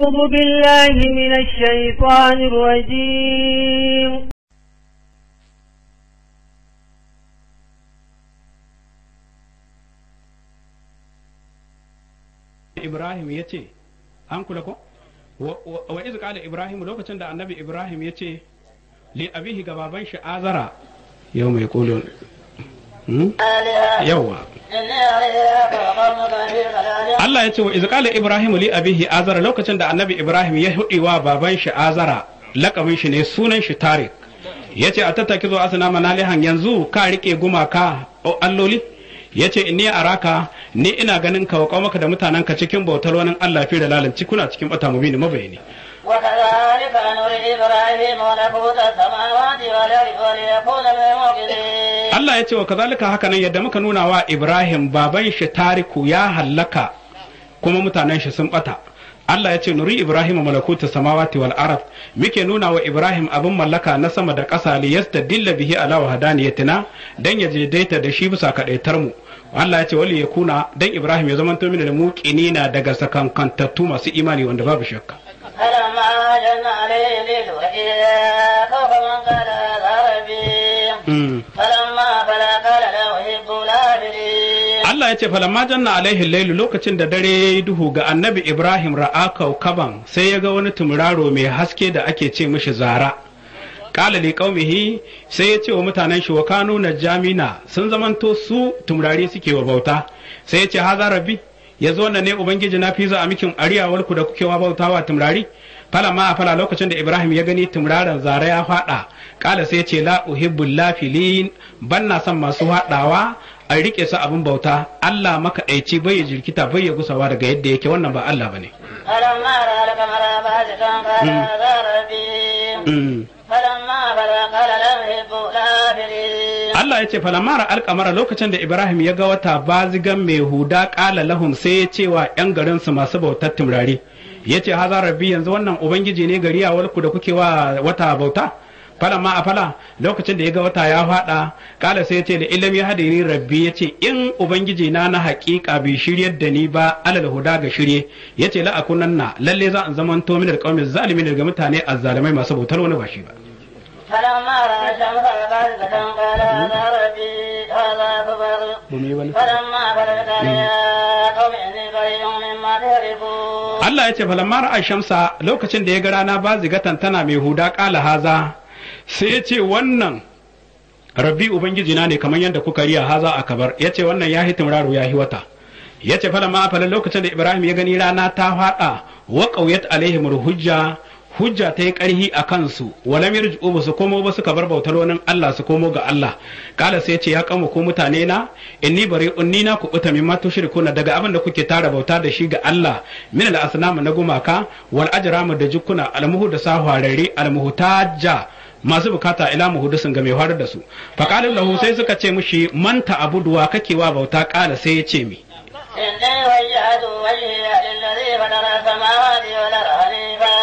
أعوذ بالله من الشيطان الرجيم Ibrahim ya ce, an kula ko? Wa iz qala Ibrahim lokacin da annabi Ibrahim ya ce, li abihi ga baban shi azara yau mai kulun. Yawwa. Allah ya ce wa iz qala Ibrahim li abihi azara lokacin da annabi Ibrahim ya hudi wa baban shi azara lakabin shi ne sunan shi Tariq. Ya ce a tattaki zo asana manalihan yanzu ka rike gumaka alloli? ya ce inni araka ni ina ganin ka wa maka da mutanen ka cikin bautar wani Allah fi da lalanci kuna cikin bata mubini mabayani وكذلك نري إبراهيم ملكوت السماوات والأرض وليكون من الموقنين Allah ya ce wa kazalika haka nan yadda muka nuna wa Ibrahim baban shi tariku ya hallaka kuma mutanen shi sun bata Allah ya ce nuri Ibrahim malakuta samawati wal ard muke nuna wa Ibrahim abin mallaka na sama da ƙasa li yastadilla bihi ala wahdaniyatina dan ya je daita da shi bisa kadaitar mu Allah ya ce wali ya kuna dan Ibrahim ya zamanto mini da muqinina daga sakankantattu masu imani wanda babu shakka فلما جن عليه الليل وإذا خوف من قال هذا ربي Mm. فلما فلا قال لا أحب الآفلين Allah ya ce falamma janna alaihi lailu lokacin da dare ya yi duhu ga annabi Ibrahim ra'a kaukaban sai ya ga wani tumuraro mai haske da ake ce mishi zara. Kala li qaumihi sai ya ce wa mutanen shi wa kanu jamina sun zamanto su tumurari suke wa bauta sai ya ce haza rabbi ya zo ne ubangiji na fi za a mikin ariyawar ku da kuke wa bautawa tumurari falamma a fala lokacin da Ibrahim ya gani tumuraran zara ya fada kala sai ya ce la uhibbul lafilin ban na son masu haɗawa a rike su abin bauta Allah makaɗaici bai ya jirkita bai ya gusawa daga yadda yake wannan ba Allah bane فلما رأى القمر بازغا قال هذا ربي Mm. فلما فلا قال لا أحب الآفلين Allah ya ce falamara alkamara lokacin da Ibrahim ya ga wata bazigan mai huda ƙala lahum sai ya ce wa ‘yan garinsu masu bautar timrari ya ce haza rabbi yanzu wannan ubangiji ne gari a walku da kuke wa wata bauta falamma a fala lokacin da ya ga wata ya faɗa ƙala sai ya ce da ilam ya hadini rabbi ya ce in ubangiji na na haƙiƙa bai shiryar da ni ba alal huda ga shirye ya ce la'akunanna lalle za in zaman to min alƙawmin zalimin daga mutane azzalimai masu bautar wani ba shi ba فلما رأى الشمس بازغة قال هذا ربي هذا أكبر فلما بلغت يا قوم إني بريء مما تهربون Allah ya ce falamma ra'a shamsa lokacin da ya ga rana ba zigatan tana mai huda kala haza sai ya ce wannan rabbi ubangiji na ne kamar yadda kuka riya haza a kabar ya ce wannan ya hi timraro ya hi wata ya ce falamma a lokacin da Ibrahim ya gani rana ta fada wa qauyat alaihim hujja hujja ta yi ƙarhi a kansu walam yarji'u ba su komo ba suka bar bautar wani Allah su komo ga Allah kala sai ce ya kama ko mutane na inni bari unni na ku buta mimma tushrikuna daga abin da kuke tara bauta da shi ga Allah min al asnam na gumaka wal ajram da jukuna al muhu da sahwarare al muhtajja masu bukata ila muhudisin ga mai horar da su fa qala lahu sai suka ce mushi man ta'buduwa kake wa bauta kala sai ya ce mi إني وجهت وجهي للذي فطر السماوات والأرض حنيفا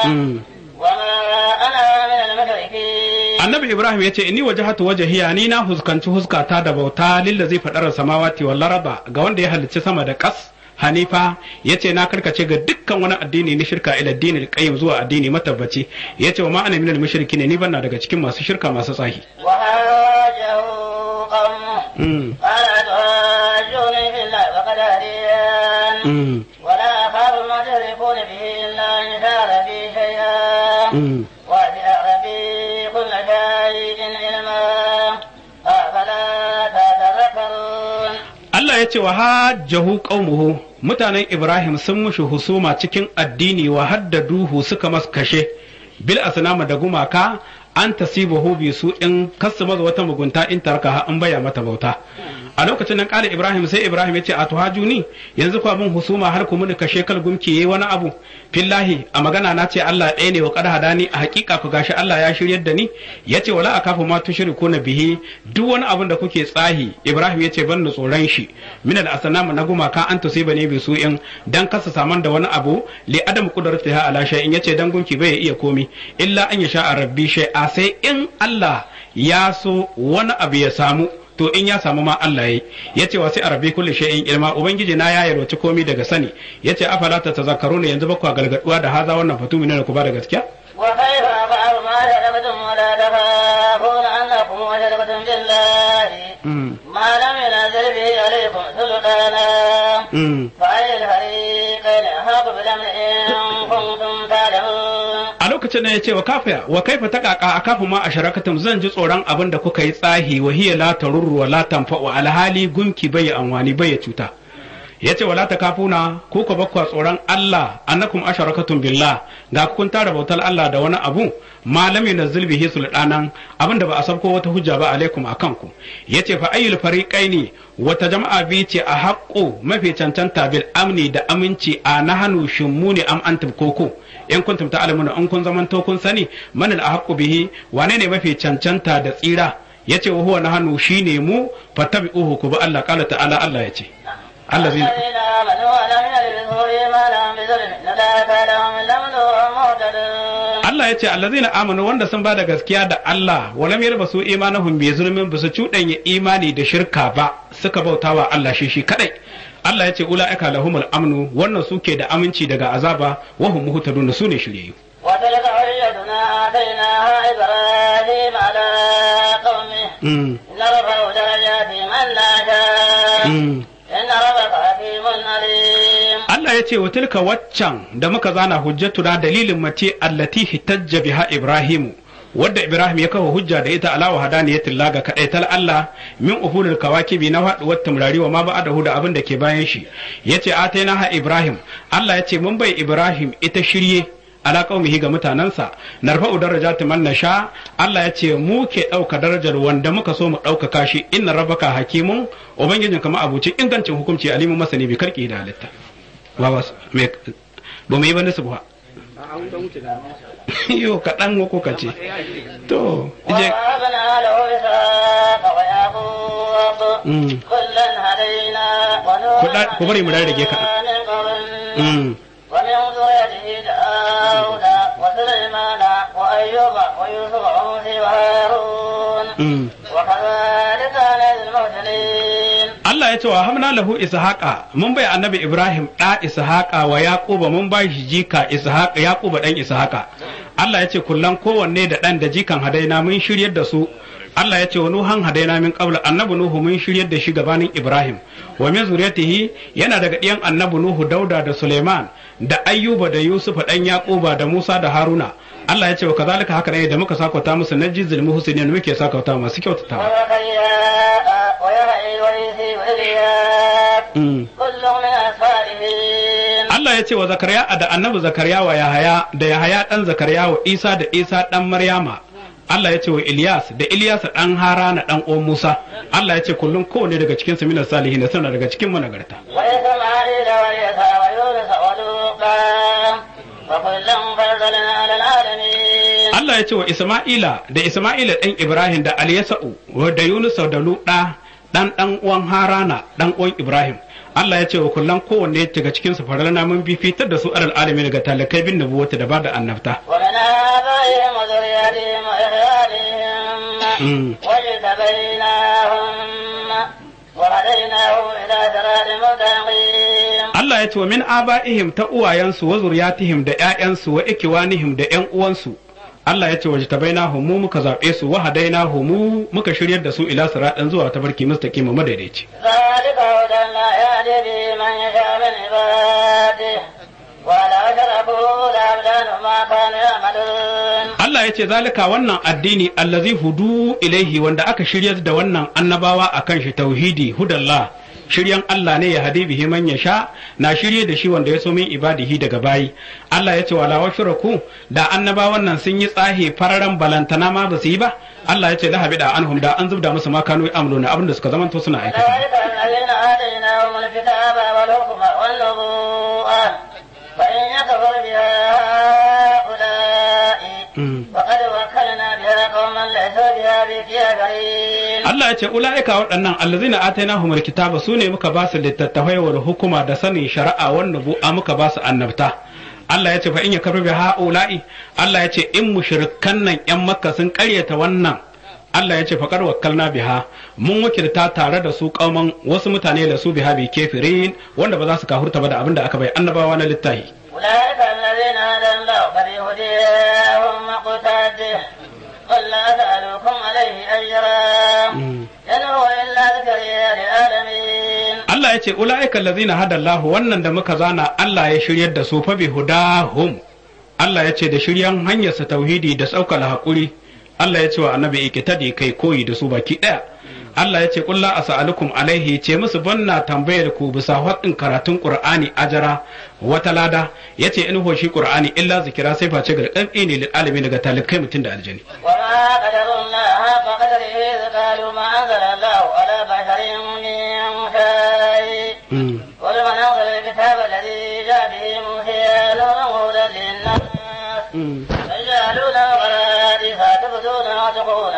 وما أنا من المشركين annabi ibrahim ya ce inni wajhatu wajhiya ni na huskanci huskata da bauta lillazi fadar samawati wal arda ga wanda ya halicci sama da kas hanifa ya ce na karkace ga dukkan wani addini na shirka ila addini qayyim zuwa addini matabbaci ya ce wa ma ana minal mushrikin ni banna daga cikin masu shirka masu tsahi وحاجه قومه Mm, قال تحاجوني في الله وقد هديان mm, ولا أخاف ما تشركون به إلا أن يشاء ربي شيئا mm. وسع ربي كل شيء علما أفلا تتذكرون Allah ya ce wa hajjahu qaumuhu mutanen Ibrahim sun mushi husuma cikin addini wa haddaduhu suka mas kashe bil asnama da gumaka an tasibahu bi su in kasu maza wata mugunta in tarka an baya mata bauta a lokacin nan kala Ibrahim sai Ibrahim ya ce a tuhajuni yanzu kwa mun husuma har ku muni kashe kal gumki yayi wani abu fillahi a magana na ce Allah ɗaya ne wa qad hadani a hakika ku gashi Allah ya shiryar da ni yace wala akafu ma tushriku na bihi duk wani abin da kuke tsahi Ibrahim yace ban da tsoron shi min al asnam na gumaka an tusiba ne bi su in dan kasa saman da wani abu li adam qudratiha ala shay'in yace dan gunki bai iya komi illa an yasha rabbi shay'a sai in Allah ya so wani abu ya samu to in ya samu ma Allah yayi yace wa sai arabi kulli shay'in ilma ubangiji na ya yarwaci komai daga sani yace afala ta tazakkaruna yanzu ba ku galgaduwa da haza wannan fatumi ne ku ba da gaskiya وكيف أفعل ما شركتم ولا تخافون أنكم أشركتم بالله ما لم ينزل به عليكم سلطانا فأي الفريقين أحق بالأمر إن كنتم تعلمون a lokacin da ya ce wa kafa wa kaifa ta kaka a kafa ma a sharakatum zan ji tsoron abin da kuka yi tsahi wa hiya la tarurru wa la tanfa'u alhali gunki bai anwani bai cuta yace wala ta kafuna ku ka bakwa tsoron Allah annakum asharakatum billah ga kun tara bautar Allah da wani abu malam yunazzil bihi sultanan abinda ba a sabko wata hujja ba alaikum akan ku yace fa ayyul fariqaini wata jama'a bi ce a haqqo mafi cancanta bil amni da aminci a nahanu shimmuni am antum koko in kuntum ta'lamuna in kun zamanto kun sani man al ahqqu bihi wane ne mafi cancanta da tsira yace wa huwa nahanu shine mu fattabi'uhu ku bi Allah qala ta'ala Allah yace الذين الذين آمنوا ولم يلبسوا إيمانهم بظلم أولئك لهم الأمن وهم مهتدون Allah ya ce allazina amanu wanda sun bada gaskiya da Allah walam yalbasu imanahum bi zulmin bisu cuɗanya imani da shirka ba suka bautawa Allah shi shi kadai Allah ya ce ulaika lahumul amnu wannan suke da aminci daga azaba wa hum muhtadun su ne shiryayyu وتلك حجتنا آتيناها إبراهيم على قومه mm. نرفع درجات من نشاء mm. إن ربك حكيم عليم Allah ya ce wa tilka waccan da muka zana hujjatuna dalilin mace allati hitajja biha Ibrahimu wadda Ibrahim ya kawo hujja da ita ala wahadaniyatil laga kadai tal Allah min uhulul kawakibi na faduwar tamrari wa ma ba'dahu da abin da ke bayan shi yace ataina ha Ibrahim Allah ya ce mun bai Ibrahim ita shirye ala qaumihi ga mutanansa narfa'u darajati man nasha Allah ya ce mu ke dauka darajar wanda muka so mu ɗaukaka shi inna rabbaka hakimun ubangijin kama abuci ingancin hukunci alimun masani bi karki da halitta ba ba me ba mu yi ba nasu ba yo kaɗan ko ka ce to je ووهبنا له إسحاق ويعقوب Mm. كلا هدينا ونوحا Ku bari mu rarrage kaɗan. من قبل Mm. ومن ذريته داود وسليمان وأيوب ويوسف وموسى وهارون Mm. وكذلك نجزي المرسلين Allah ya ce wa hamna lahu ishaqa mun bai annabi Ibrahim da ishaqa wa yaquba mun bai shi jika ishaqa yaquba dan ishaqa Allah ya ce kullan kowanne da dan da jikan hadaina mun shiryar da su Allah ya ce wa nuhan hadaina min qabla annabi nuhu mun shiryar da shi gabanin Ibrahim wa min zuriyatihi yana daga ɗiyan annabi nuhu dauda da Suleiman da ayyuba da yusuf dan yaquba da musa da haruna Allah ya ce wa kazalika haka ne da muka sakauta musu najizul muhsinin muke sakauta masu kyautatawa وزكريا ويحيى وعيسى وإلياس Mm. كل من الصالحين Allah ya ce wa Zakariya da annabi Zakariya wa Yahaya da Yahaya dan Zakariya wa Isa da Isa dan Maryama Allah ya ce wa Ilyas da Ilyas dan Harana dan uwan Musa Allah ya ce kullum kowane daga cikin su minas salihin suna daga cikin managarta وإسماعيل واليسع ويونس ولوطا وكلا فضلنا على العالمين Allah ya ce wa Isma'ila da Isma'ila dan Ibrahim da Alyasa'u wa da Yunus da Luda dan dan uwan Harana dan uwan Ibrahim Allah ya ce wa kullum kowanne daga cikin su faralna mun bi fitar da su alal alamin daga talakai bin nubuwata da bada annabta ومن آبائهم وذرياتهم وإخوانهم Mm. واجتبيناهم وهديناهم إلى صراط مستقيم Allah ya ce wa min aba'ihim ta uwayensu wa zuriyatihim da ƴaƴansu wa ikiwanihim da ƴan uwansu Allah ya ce wa jitabainahum mu muka zaɓe su wa hadainahum mu muka shiryar da su ila siratin zuwa tabarki mustaqim madaidaici ذلك هدى الله يهدي به من يشاء من عباده ولو أشركوا لأبدلوا ما كانوا يعملون Allah ya ce zalika wannan addini allazi hudu ilaihi wanda aka shiryar da wannan annabawa akan shi tauhidi hudallah shiryan Allah ne ya hadi bihi man yasha na shirye da shi wanda ya so min ibadihi daga bayi Allah ya ce wala washraku da annabawan nan sun yi tsahi fararan balantana ma ba su yi ba Allah ya ce lahabi da anhum da an zubda musu ma kanu amluna abinda suka zamanto suna aikata ذلك الذين آتيناهم الكتاب والحكم والنبوءة فإن يكفر بها هؤلاء Mm. فقد وكلنا بها قوما ليسوا بها بكافرين Allah ya ce ula'ika waɗannan allazina atainahumul kitaba su ne muka ba su littattafai wa hukuma da sanin shari'a wan nubu'a muka ba su annabta Allah ya ce fa in yakfur bi ha'ula'i Allah ya ce in mushrikan nan yan makka sun ƙaryata wannan Allah ya ce faƙar wakkalna biha mun wakilta tare da su kauman wasu mutane da su biha bi kefirin wanda ba za su kahurta ba da abin da aka bai annabawa na littahi أولئك الذين هدى الله فبهداهم مقتده قل لا أسألكم عليه أجرا إن هو إلا ذكر للعالمين Allah ya ce ula'ika allazina hada Allah wannan da muka zana Allah ya shiryar da su fa bi hudahum Allah ya ce da shiryan hanyar sa tauhidi da saukar hakuri Allah ya ce wa annabi ikitadi kai koyi da su baki daya Allah ya ce kulla as'alukum alaihi ce musu banna tambayar ku bisa haɗin karatun Qur'ani ajara wata lada yace in ho shi Qur'ani illa zikira sai face gargaɗi ne lil alamin daga talikai mutum da aljani وما قدر الله حق قدره إذ قالوا ما أنزل الله على بشر من شيء Mm. قل من أنزل الكتاب الذي جاء به موسى نورا وهدى للناس Mm. تجعلون قرائف تبدون وتقون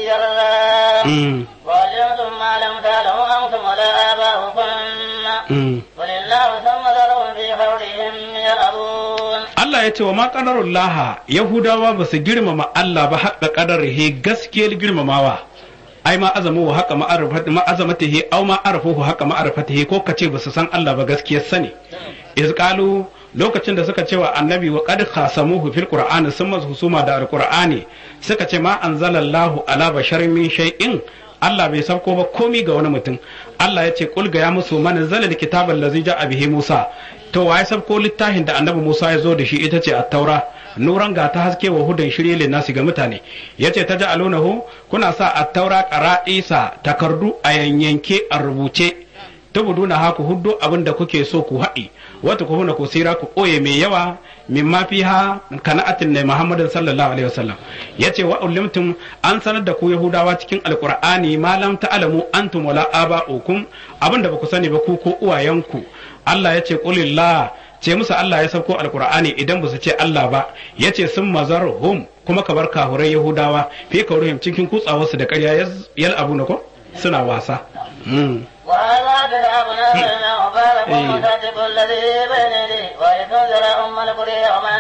كثيرا Mm. وعلمتم ما لم تعلموا أنتم ولا آباؤكم Mm. قل الله ثم ذرهم في خوضهم يلعبون Allah ya ce wa ma laha Yahudawa ba su girmama Allah ba haƙa ƙadarihi gaskiyar girmamawa ai ma azamu wa haƙa ma'arifati ma azamatihi aw ma arafuhu haƙa ma'arifatihi ko kace ba su san Allah ba gaskiyar sani iz qalu lokacin da suka ce wa annabi wa qad khasamuhu fil qur'ani sun masu husuma da alqur'ani suka ce ma anzalallahu ala basharin min shay'in Allah bai sauko ba komi ga wani mutum Allah ya ce kul ga ya musu man zalal kitabal ladzi ja'a bihi Musa to waye sabko littafin da annabi Musa ya zo da shi ita ce at-taura nuran ga ta haske wa hudan shirye lin nasi ga mutane yace ta ja'alunahu kuna sa at-taura qara'isa takardu a yanyanke a rubuce tubuduna haku huddo abin da kuke so ku haɗi wata ku huna ku sira ku ɓoye mai yawa min ma fiha kana'atin ne muhammadin sallallahu alaihi wasallam yace wa ulimtum an sanar da ku yahudawa cikin alqur'ani ma lam ta'lamu antum wala aba'ukum abin da baku sani ba ku ko uwayenku Allah yace qulillah ce musu Allah ya sauko alqur'ani idan ba su ce Allah ba yace sun mazarhum kuma ka bar kahurai yahudawa fi kauruhim cikin kutsawarsu da ƙarya yal abu na ko suna wasa mm. وهذا كتاب أنزلنا مبارك مصدق الذي بين يديه ولتنذر أم القرى ومن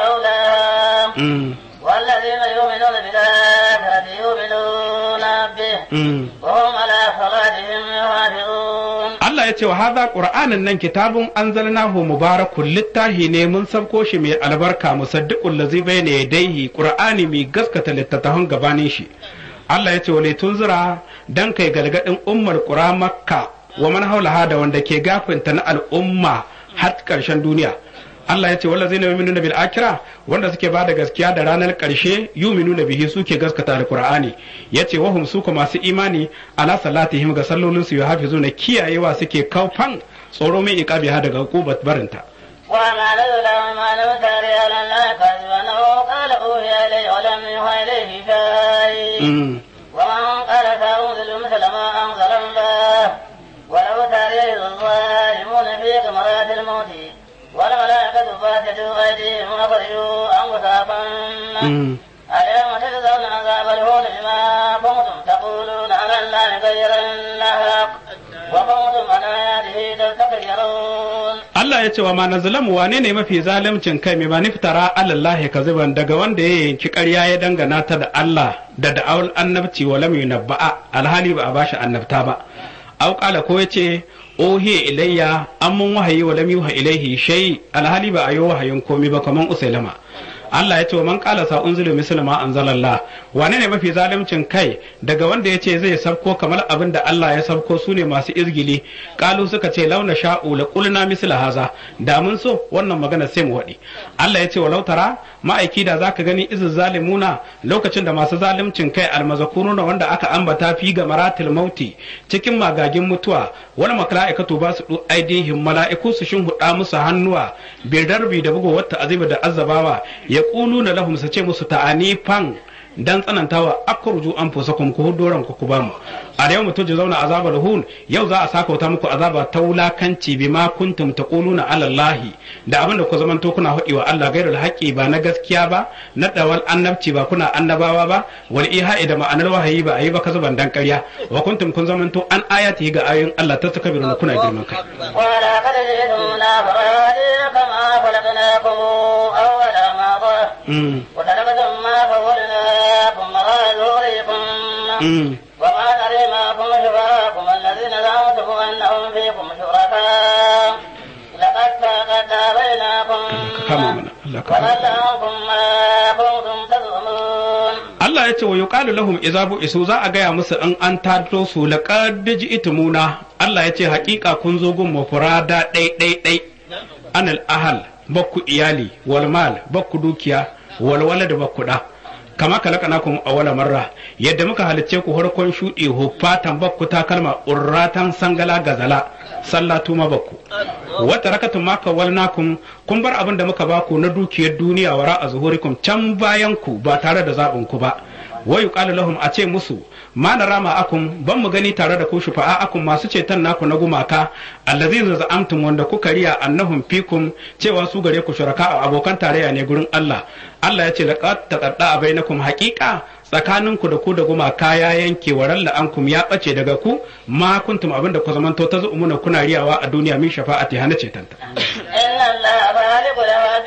حولها Mm. والذين يؤمنون بالآخرة يؤمنون به Mm. وهم على صلاتهم يحافظون Allah ya ce wa haza Qur'anin nan kitabun anzalnahu mubarakun littahi ne mun sabko shi mai albarka musaddiqul ladzi bayna yadayhi Qur'ani mai gaskata littattafan gabanin shi Allah ya ce wa tunzira dan kai galgadin ummar qura makka wa man haulaha da wanda ke gafinta na al'umma har karshen duniya Allah ya ce wanda zai yuminuna bil akira wanda suke ba da gaskiya da ranar karshe yuminuna bihi suke gaskata alqur'ani yace wahum su ko masu imani ala salatihim ga sallolin su yuhafizuna kiyayewa suke kaufan tsoro mai iqabi ha daga hukubat barinta وما نزل ما لم تري على الله كذبا أو قال أوحي إلي ولم يوحى إليه شيء Mm. ومن قال سأنزل مثل ما أنزل الله ولو ترى الظالمون في غمرات الموت والملائكة باسطوا أيديهم أخرجوا أنفسكم Mm. اليوم تجزون عذاب الهون بما كنتم تقولون على الله غير الحق وكنتم عن آياته تستكبرون Allah ya ce wa ma nazlamu wane ne mafi zalimcin kai mai maniftara alallahi kaziban daga wanda ya yanki ƙarya ya dangana ta da Allah da da'awul annabci wa lam yunabba'a alhali ba a bashi annabta ba aw qala ko yace ohiya ilayya an mun wahayi wa lam yuha ilaihi shay alhali ba a yi wahayin komai ba kaman usailama Allah ya ce wa man qala sa unzilu misla ma anzalallah wane ne mafi zalimcin kai daga wanda ya ce zai sabko kamar abin da Allah ya sabko su ne masu izgili kalu suka ce launa sha'u la qulna misla haza da mun so wannan magana sai mu waɗi Allah ya ce walau tara ma'aiki da zaka gani izu zalimuna lokacin da masu zalimcin kai almazakuruna wanda aka ambata fi ga maratil mauti cikin magagin mutuwa wani mala'ikatu ba su du aidihim mala'iku su shinhuda musu hannuwa bil darbi da bugu wata aziba da azabawa ya na lahum su ce musu ta'anifan dan tsanantawa akurju an fusa kuma ku hudoran ku ku ba mu a da yau mutum ji zauna azabar hun yau za a saka wata muku azaba ta wulakanci bi ma kuntum taquluna ala allahi da abin da ku zamanto kuna hudi wa Allah gairul haqqi ba na gaskiya ba na dawal annabci ba kuna annabawa ba wal iha'i da ma'anar wahayi ba ayi ba ka zuban dan ƙarya wa kuntum kun zamanto an ayati ga ayoyin Allah ta takabiruna kuna girman kai ولقد جئتمونا فرادي كما خلقناكم أول مرة Mm. وتركتم ما خولناكم وراء ظهوركم Mm. وما ترى معكم شفراءكم الذين زعمتم أنهم فيكم شركاء لقد تقطع بينكم kama mana Allah ka وضل عنكم ما كنتم تزعمون Allah ya ce wa yuqalu lahum idza isu za a gaya musu in an tado su laqad ji'tumuna Allah ya ce haƙiƙa kun zo gun mafurada ɗai ɗai ɗai anal ahal bakku iyali wal mal bakku dukiya wal walad bakku da kama kalakanakum awwala marra yadda muka halicce ku harkon shuɗe huffatan bakku takalma urratan sangala gazala sallatu ma bakku wata rakatun ma kawalnakum kun bar abin da muka baku na dukiyar duniya wara a zuhurikum can bayan ku ba tare da zaɓin ku ba wa yuqalu lahum a ce musu ma rama akum ban mu gani tare da ku shufa'a akum masu ceton naku na gumaka allazina za'amtum wanda kuka riya annahum fikum cewa su gare ku shuraka abokan tarayya ne gurin Allah Allah ya ce laqad taqadda bainakum haqiqa tsakaninku da ku da gumaka ya yanke wa ralla ankum ya bace daga ku ma kuntum abinda ku zamanto ta zu'umuna kuna riyawa a duniya min shafa'ati hana cetanta إن الله خالق الهب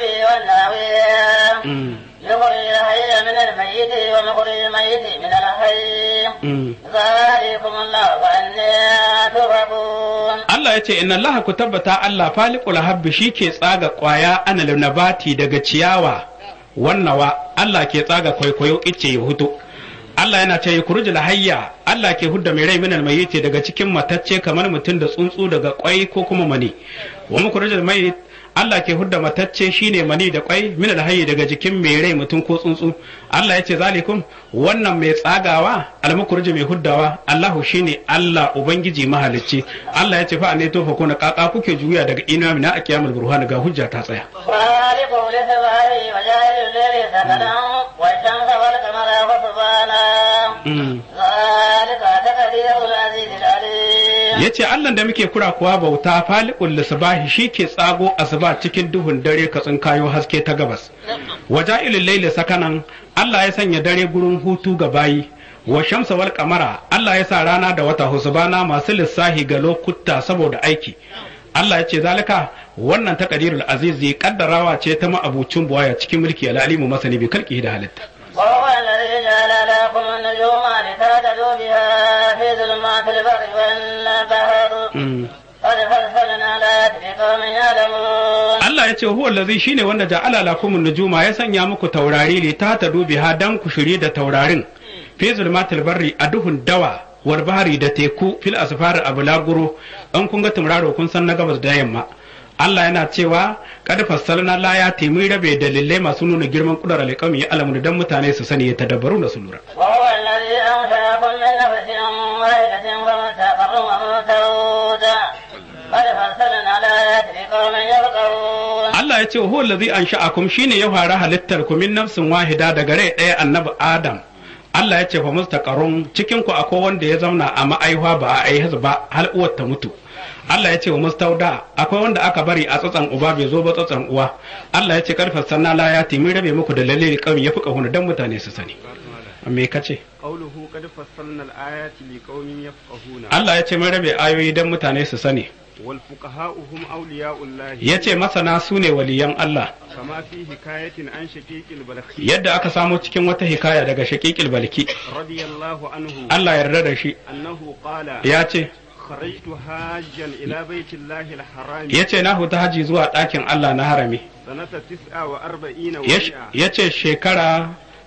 والناوية mm. يخرج الحي من الميت ومخرج الميت من الحي mm. ذلكم الله فأنا تؤفكون Allah ya ce inna Allah ku tabbata Allah faliqul habbi ke tsaga kwaya anal nabati daga ciyawa wannawa Allah ke tsaga kwaikwayo ice ya hutu Allah yana ce kurujul hayya Allah ke hudda mai rai minal mayyiti daga cikin matacce kamar mutum da tsuntsu daga kwai ko kuma mani wa mukurujul mayyit Allah ke hudda matacce shine mani da kwai minal hayyi daga jikin mai rai mutum ko tsuntsu Allah ya ce zalikum wannan mai tsagawa almukurji mai huddawa Allahu shine Allah ubangiji mahalicci Allah ya ce fa ne to fa kuna kaka kuke juya daga ina mina a kiyamul burhan ga hujja ta tsaya خالق لسبعه وجاعل الليل سكنا والشمس والقمر حسبانا Mm. ذلك تقدير العزيز العليم yace Allah da muke kura kuwa bauta faliqul lisbahi shike tsago asuba cikin duhun dare ka tsinkayo haske ta gabas waja'ilul layli sakanan Allah ya sanya dare gurin hutu ga bayi wa shamsa wal qamara Allah ya sa rana da wata husbana masu lissahi ga lokuta saboda aiki Allah ya ce zalika wannan taqdirul azizi kaddarawa ce ta ma'abucin buwaya cikin mulki al-alimu masani bi kalki da halitta وهو الذي جعل لكم النجوم لتهتدوا بها في ظلمات البر والبحر Mm. قد فصلنا الآيات لقوم يعلمون Allah ya ce huwa allazi shine wanda ja'ala lakum nujuma ya sanya muku taurari li ta ta biha dan ku shirye da taurarin fi zulmatil barri a duhun dawa wal bahri da teku fil asfar abulaguro an kun ga tauraro kun san na gabas da yamma Allah yana cewa kad fassalna la ya mun rabe dalilai masu nuna girman kudar alƙawmi ya alamu dan mutane su sani ya tadabbaru na su lura وهو الذي أنشأكم من نفس واحدة فمستقر ومستودع قد فصلنا الآيات لقوم يفقهون Allah ya ce wa huwa allazi ansha'akum shine ya fara halittar ku min nafsin wahida daga rai ɗaya annabi Adam Allah ya ce fa mustaqarrun cikin ku akwai wanda ya zauna a ma'aihuwa ba a aihu ba har uwar ta mutu Allah ya ce wa mustauda akwai wanda aka bari a tsatsan uba bai zo ba tsatsan uwa Allah ya ce karfa sanna la ya mun rabe muku da lalle kawai ya fuka hunu dan mutane su sani me kace قوله قد فصلنا الآيات لقوم يفقهون Allah ya ce mun rabe ayoyi dan mutane su sani والفقهاء هم أولياء الله ya ce masana su ne waliyan Allah كما في حكاية عن شقيق البلخي yadda aka samo cikin wata hikaya daga shaqiqil balki رضي الله عنه Allah yarda da shi أنه قال ya ce خرجت حاجا إلى بيت الله الحرام ya ce na huta haji zuwa ɗakin Allah na harami سنة تسعة وأربعين Ya- ومئة ya ce shekara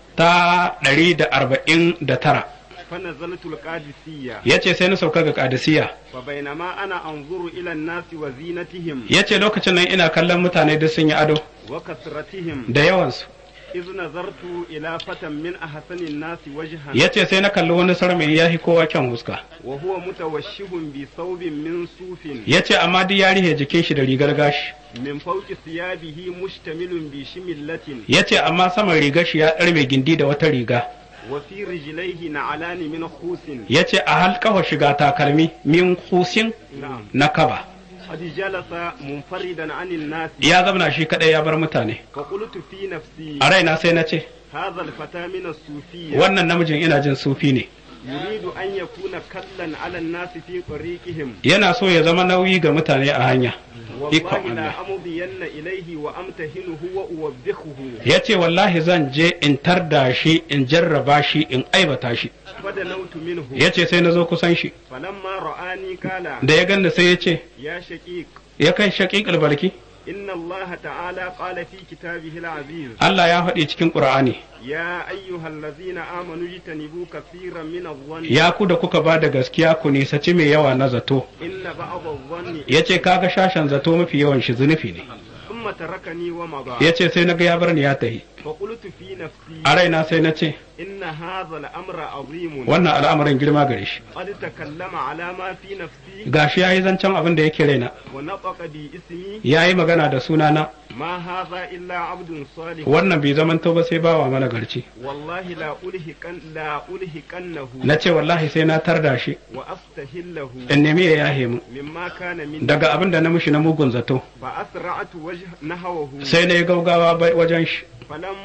ta ɗari da arba'in da tara فنزلت القادسية ya ce sai na sauka ga kadisiya فبينما أنا أنظر إلى الناس وزينتهم ya ce lokacin nan ina kallon mutane duk sun yi ado وكثرتهم da yawansu إذ نظرت إلى فتى من أحسن الناس وجها ya ce sai na kalli wani sarmi ya fi kowa kyan huska وهو متوشح بثوب من صوف ya ce amma duk ya rihe jikin shi da rigar gashi من فوق ثيابه مشتمل بشملة ya ce amma saman rigar shi ya ɗarme gindi da wata riga وفي رجليه نعلان من خوس ya ce a halkawa shiga takalmi min kusin نعم na kaba قد جلس منفردا عن الناس ya zamana shi kaɗai ya bar mutane فقلت في نفسي a raina sai na ce هذا الفتى من الصوفية wannan namijin ina jin sufi ne يريد أن يكون كلا على الناس في طريقهم yana so ya zama nauyi ga mutane a hanya ikon والله لا Allah أمضين إليه وأمتهنه وأوبخه ya ce wallahi zan je in tarda shi in jarraba shi in aibata shi فدنوت منه ya ce sai na zo kusan shi فلما رآني قال da ya ganda sai ya ce يا شقيق ya kai shaƙiƙar barki إن الله تعالى قال في كتابه العزيز Allah ya faɗi cikin ƙur'ani يا أيها الذين آمنوا اجتنبوا كثيرا من الظن ya ku da kuka ba da gaskiya ku nisaci mai yawa na zato إن بعض الظن ya ce kaga shashen zato mafi yawan shi zunufi ne ثم تركني ومضى ya ce sai na ga ya bar ni ya tahi فقلت في نفسي a raina sai na ce إن هذا الأمر عظيم wannan al'amarin girma gare shi قد تكلم على ما في نفسي gashi ya yi zancen abin da yake raina ونطق باسمي ya yi magana da sunana ما هذا إلا عبد صالح wannan bai zamanto ba sai bawa mana garci والله لا ألهكن لا ألهكنه na ce wallahi sai na tarda shi وأستهله in nemi ya yahe mu مما كان من daga abin da na mushi na mugun zato فأسرعت وجه نحوه sai na yi gaugawa bai- wajen shi فلم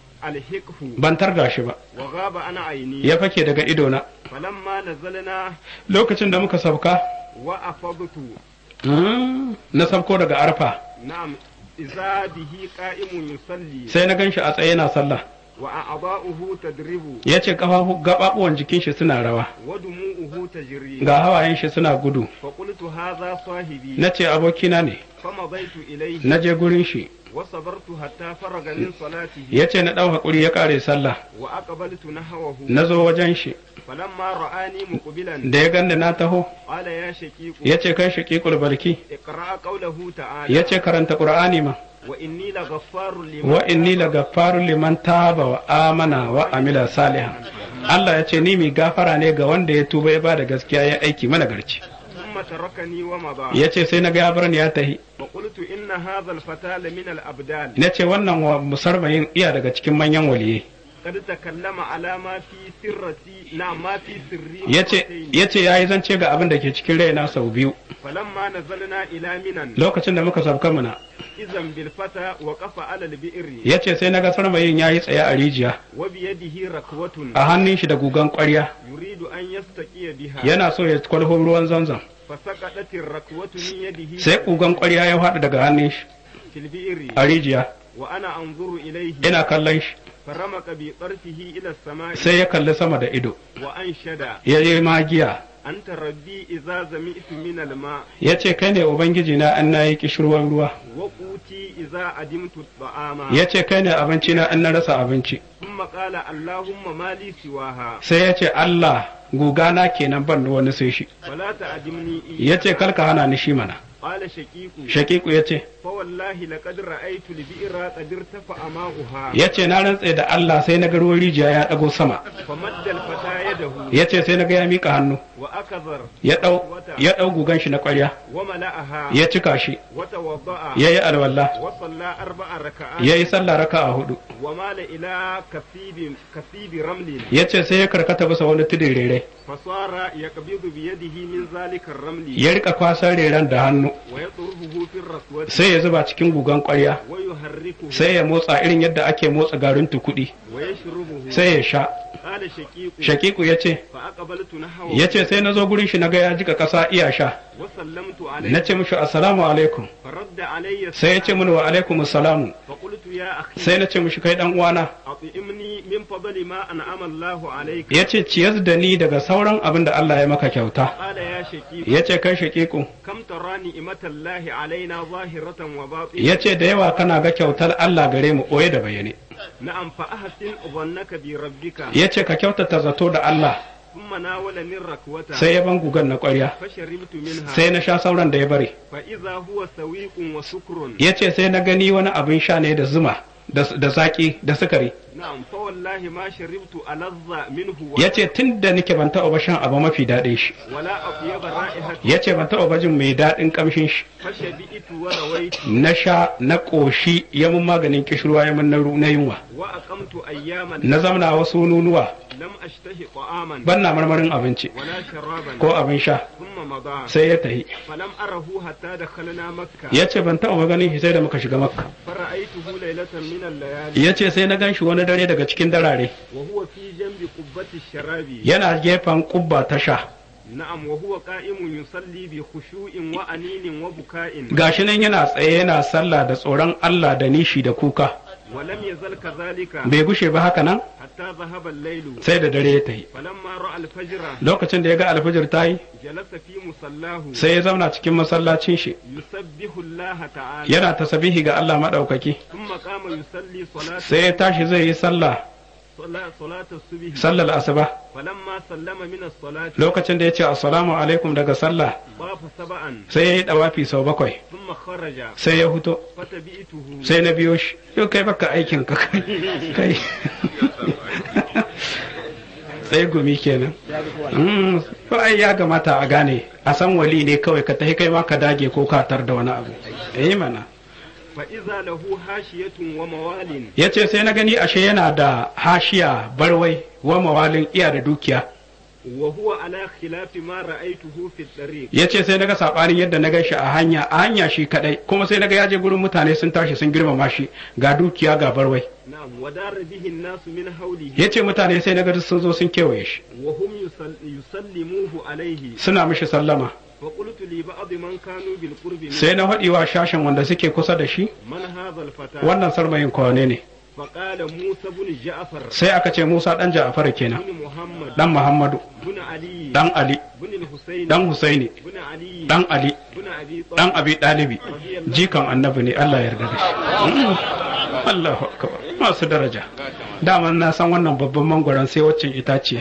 ألهكه ban tarda shi ba وغاب عن عيني ya fake daga idona فلما نزلنا lokacin da muka sauka وأفضت mm, na sauko daga arfa نعم إذا به قائم يصلي sai na ganshi a tsaye yana sallah وأعضاؤه تدرب ya ce gaɓaɓuwan jikin shi suna rawa ودموعه تجري ga hawayen shi suna gudu فقلت هذا صاحبي na ce abokina ne فمضيت إليه na je gurin shi وصبرت حتى فرغ من صلاته ya ce na ɗau haƙuri ya ƙare sallah وأقبلت نحوه na zo wajen shi فلما رآني مقبلا da ya ganda na taho قال يا شقيق ya ce kai shaƙiƙul barki اقرأ قوله تعالى ya ce karanta ƙur'ani ma وإني لغفار لمن wa inni la gaffarun liman taba wa amana wa amila salihan Allah ya ce ni mai gafara ne ga wanda ya tuba ya ba da gaskiya ya aiki mana garci ثم تركني ومضى ya ce sai na ga ya bar ni ya tahi وقلت إن هذا الفتى لمن الأبدال na ce wannan wa musarmayin iya daga cikin manyan waliyai قد تكلم على ما في سرتي نعم ما في سري ya ce مرتين. ya ce ya yi zance ga abin da ke cikin raina sau biyu فلما نزلنا إلى منى lokacin da muka sauka muna إذا بالفتى وقف على البئر ya ce sai na ga sarmayin ya yi tsaye a rijiya وبيده ركوة a hannun shi da gugan ƙwarya يريد أن يستقي بها yana so ya kwalho ruwan zanzan فسقطت الركوة من يده sai gugan ƙwarya ya faɗi daga hannun shi في البئر a rijiya وأنا أنظر إليه ina kallon shi فرمق بطرفه إلى السماء sai ya kalli sama da ido وأنشد ya yi magiya أنت ربي إذا زمئت من الماء ya ce kai ne ubangiji na an na yi kishirwan ruwa وقوتي إذا أدمت الطعام ya ce kai ne abinci na an na rasa abinci ثم قال اللهم ما لي سواها sai ya ce Allah gugana kenan ban da wani sai shi فلا تعدمني ya ce karka hana ni shi mana قال شقيق shakiku ya ce فوالله لقد رأيت البئر قد ارتفع ماؤها ya ce na rantse da Allah sai na ga ruwan rijiya ya ɗago sama فمد الفتى يده ya ce sai na ga ya mika hannu وأكثر ya ɗau ya ɗau gugan shi na ƙwarya وملأها ya cika shi وتوضأ ya yi alwala وصلى أربع ركعات ya yi sallah raka a hudu ومال إلى كثيب كثيب رمل ya ce sai ya karkata bisa wani tudun rere فصار يقبض بيده من ذلك الرمل ya rika kwasan reren da hannu ويطرحه في الركوة sai ya zuba cikin gugan ƙwarya ويحركه sai ya motsa irin yadda ake motsa garin tukudi ويشربه sai ya sha قال شقيق shakiku ya ce فأقبلت نحوه ya ce sai na zo gurin shi na ga ya jika ƙasa iya sha وسلمت na عليه ce mishi assalamu alaikum فرد علي sai ya ce mini wa alaikum assalamu فقلت يا أخي sai na ce mishi kai dan uwana أطعمني من فضل ما أنعم الله عليك ya ce ciyar da ni daga sauran abin da Allah ya maka kyauta قال يا شقيق ya ce kai shakiku كم ترى نعمة الله علينا ظاهرة وباطنة ya ce da yawa kana ga kyautar Allah gare mu ɓoye da bayyane نعم فأحسن ظنك بربك ya ce ka kyautata zato da Allah ثم ناولني الركوة sai ya ban gugan na ƙwarya فشربت منها sai na sha sauran da ya bari فإذا هو سويق وسكر ya ce sai na gani wani abin sha ne da zuma da da zaƙi da sukari نعم فوالله ما شربت ألذ منه ya ce tun da nake ban taɓa ba shan abu mafi daɗin shi ولا أطيب رائحة ya ce ban taɓa ba jin mai daɗin ƙamshin shi فشبئت ورويت na sha na ƙoshi ya mun maganin kishirwa ya mun na ru- na yunwa وأقمت أياما na zamna wasu nunuwa لم أشتهي طعاما ban na marmarin abinci ولا شرابا ko abin sha ثم مضى sai ya tahi فلم أره حتى دخلنا مكة ya ce ban taɓa ganin shi sai da muka shiga makka فرأيته ليلة من الليالي ya ce sai na gan shi wani dare daga cikin darare وهو في جنب قبة الشراب yana gefen kubba ta sha نعم وهو قائم يصلي بخشوع وأنين وبكاء gashi nan yana tsaye yana sallah da tsoron Allah da nishi da kuka ولم يزل كذلك bai gushe ba haka nan حتى ذهب الليل sai da dare ya tahi فلما رأى الفجر lokacin da ya ga alfajir ta yi جلس في مصلاه sai ya zauna cikin masallacin shi يسبح الله تعالى yana tasabihi ga Allah maɗaukaki ثم قام يصلي صلاة sai ya tashi zai yi sallah صلاة, صلاة الصبح sallar asuba فلما سلم من الصلاة lokacin da ya ce assalamu alaikum daga sallah طاف سبعا sai ya yi dawafi sau bakwai ثم خرج sai ya huto فتبئته sai na biyo shi yau kai baka aikin ka kai kai sai gumi kenan Mm, to ai ya gamata a gane a san wali ne kawai ka tafi kai ma ka dage ko ka tar da wani abu eh mana فإذا له حاشية وموال ya ce sai na gani ashe yana da hashiya barwai wa mawalin iya da dukiya وهو على خلاف ما رأيته في الطريق ya ce sai na ga saɓanin yadda na gan shi a hanya a hanya shi kadai kuma sai na ga ya je gurin mutane sun tashi sun girmama shi ga dukiya ga barwai نعم ودار به الناس من حوله ya ce mutane sai na ga duk sun zo sun kewaye shi وهم يسل يسلموه عليه suna mishi sallama فقلت لبعض من كانوا بالقرب منه sai na haɗi wa shashin wanda suke kusa da shi من هذا الفتى wannan sarmayin kwane ne فقال موسى بن جعفر sai aka ce musa ɗan ja'afar kenan بن محمد ɗan muhammadu بن علي ɗan ali بن الحسين ɗan husaini بن علي ɗan ali بن أبي ɗan طالب abi ɗalibi jikan annabi ne allah ya yarda da shi Mm. allahu akbar masu daraja daman na san wannan babban mangwaron sai waccan itace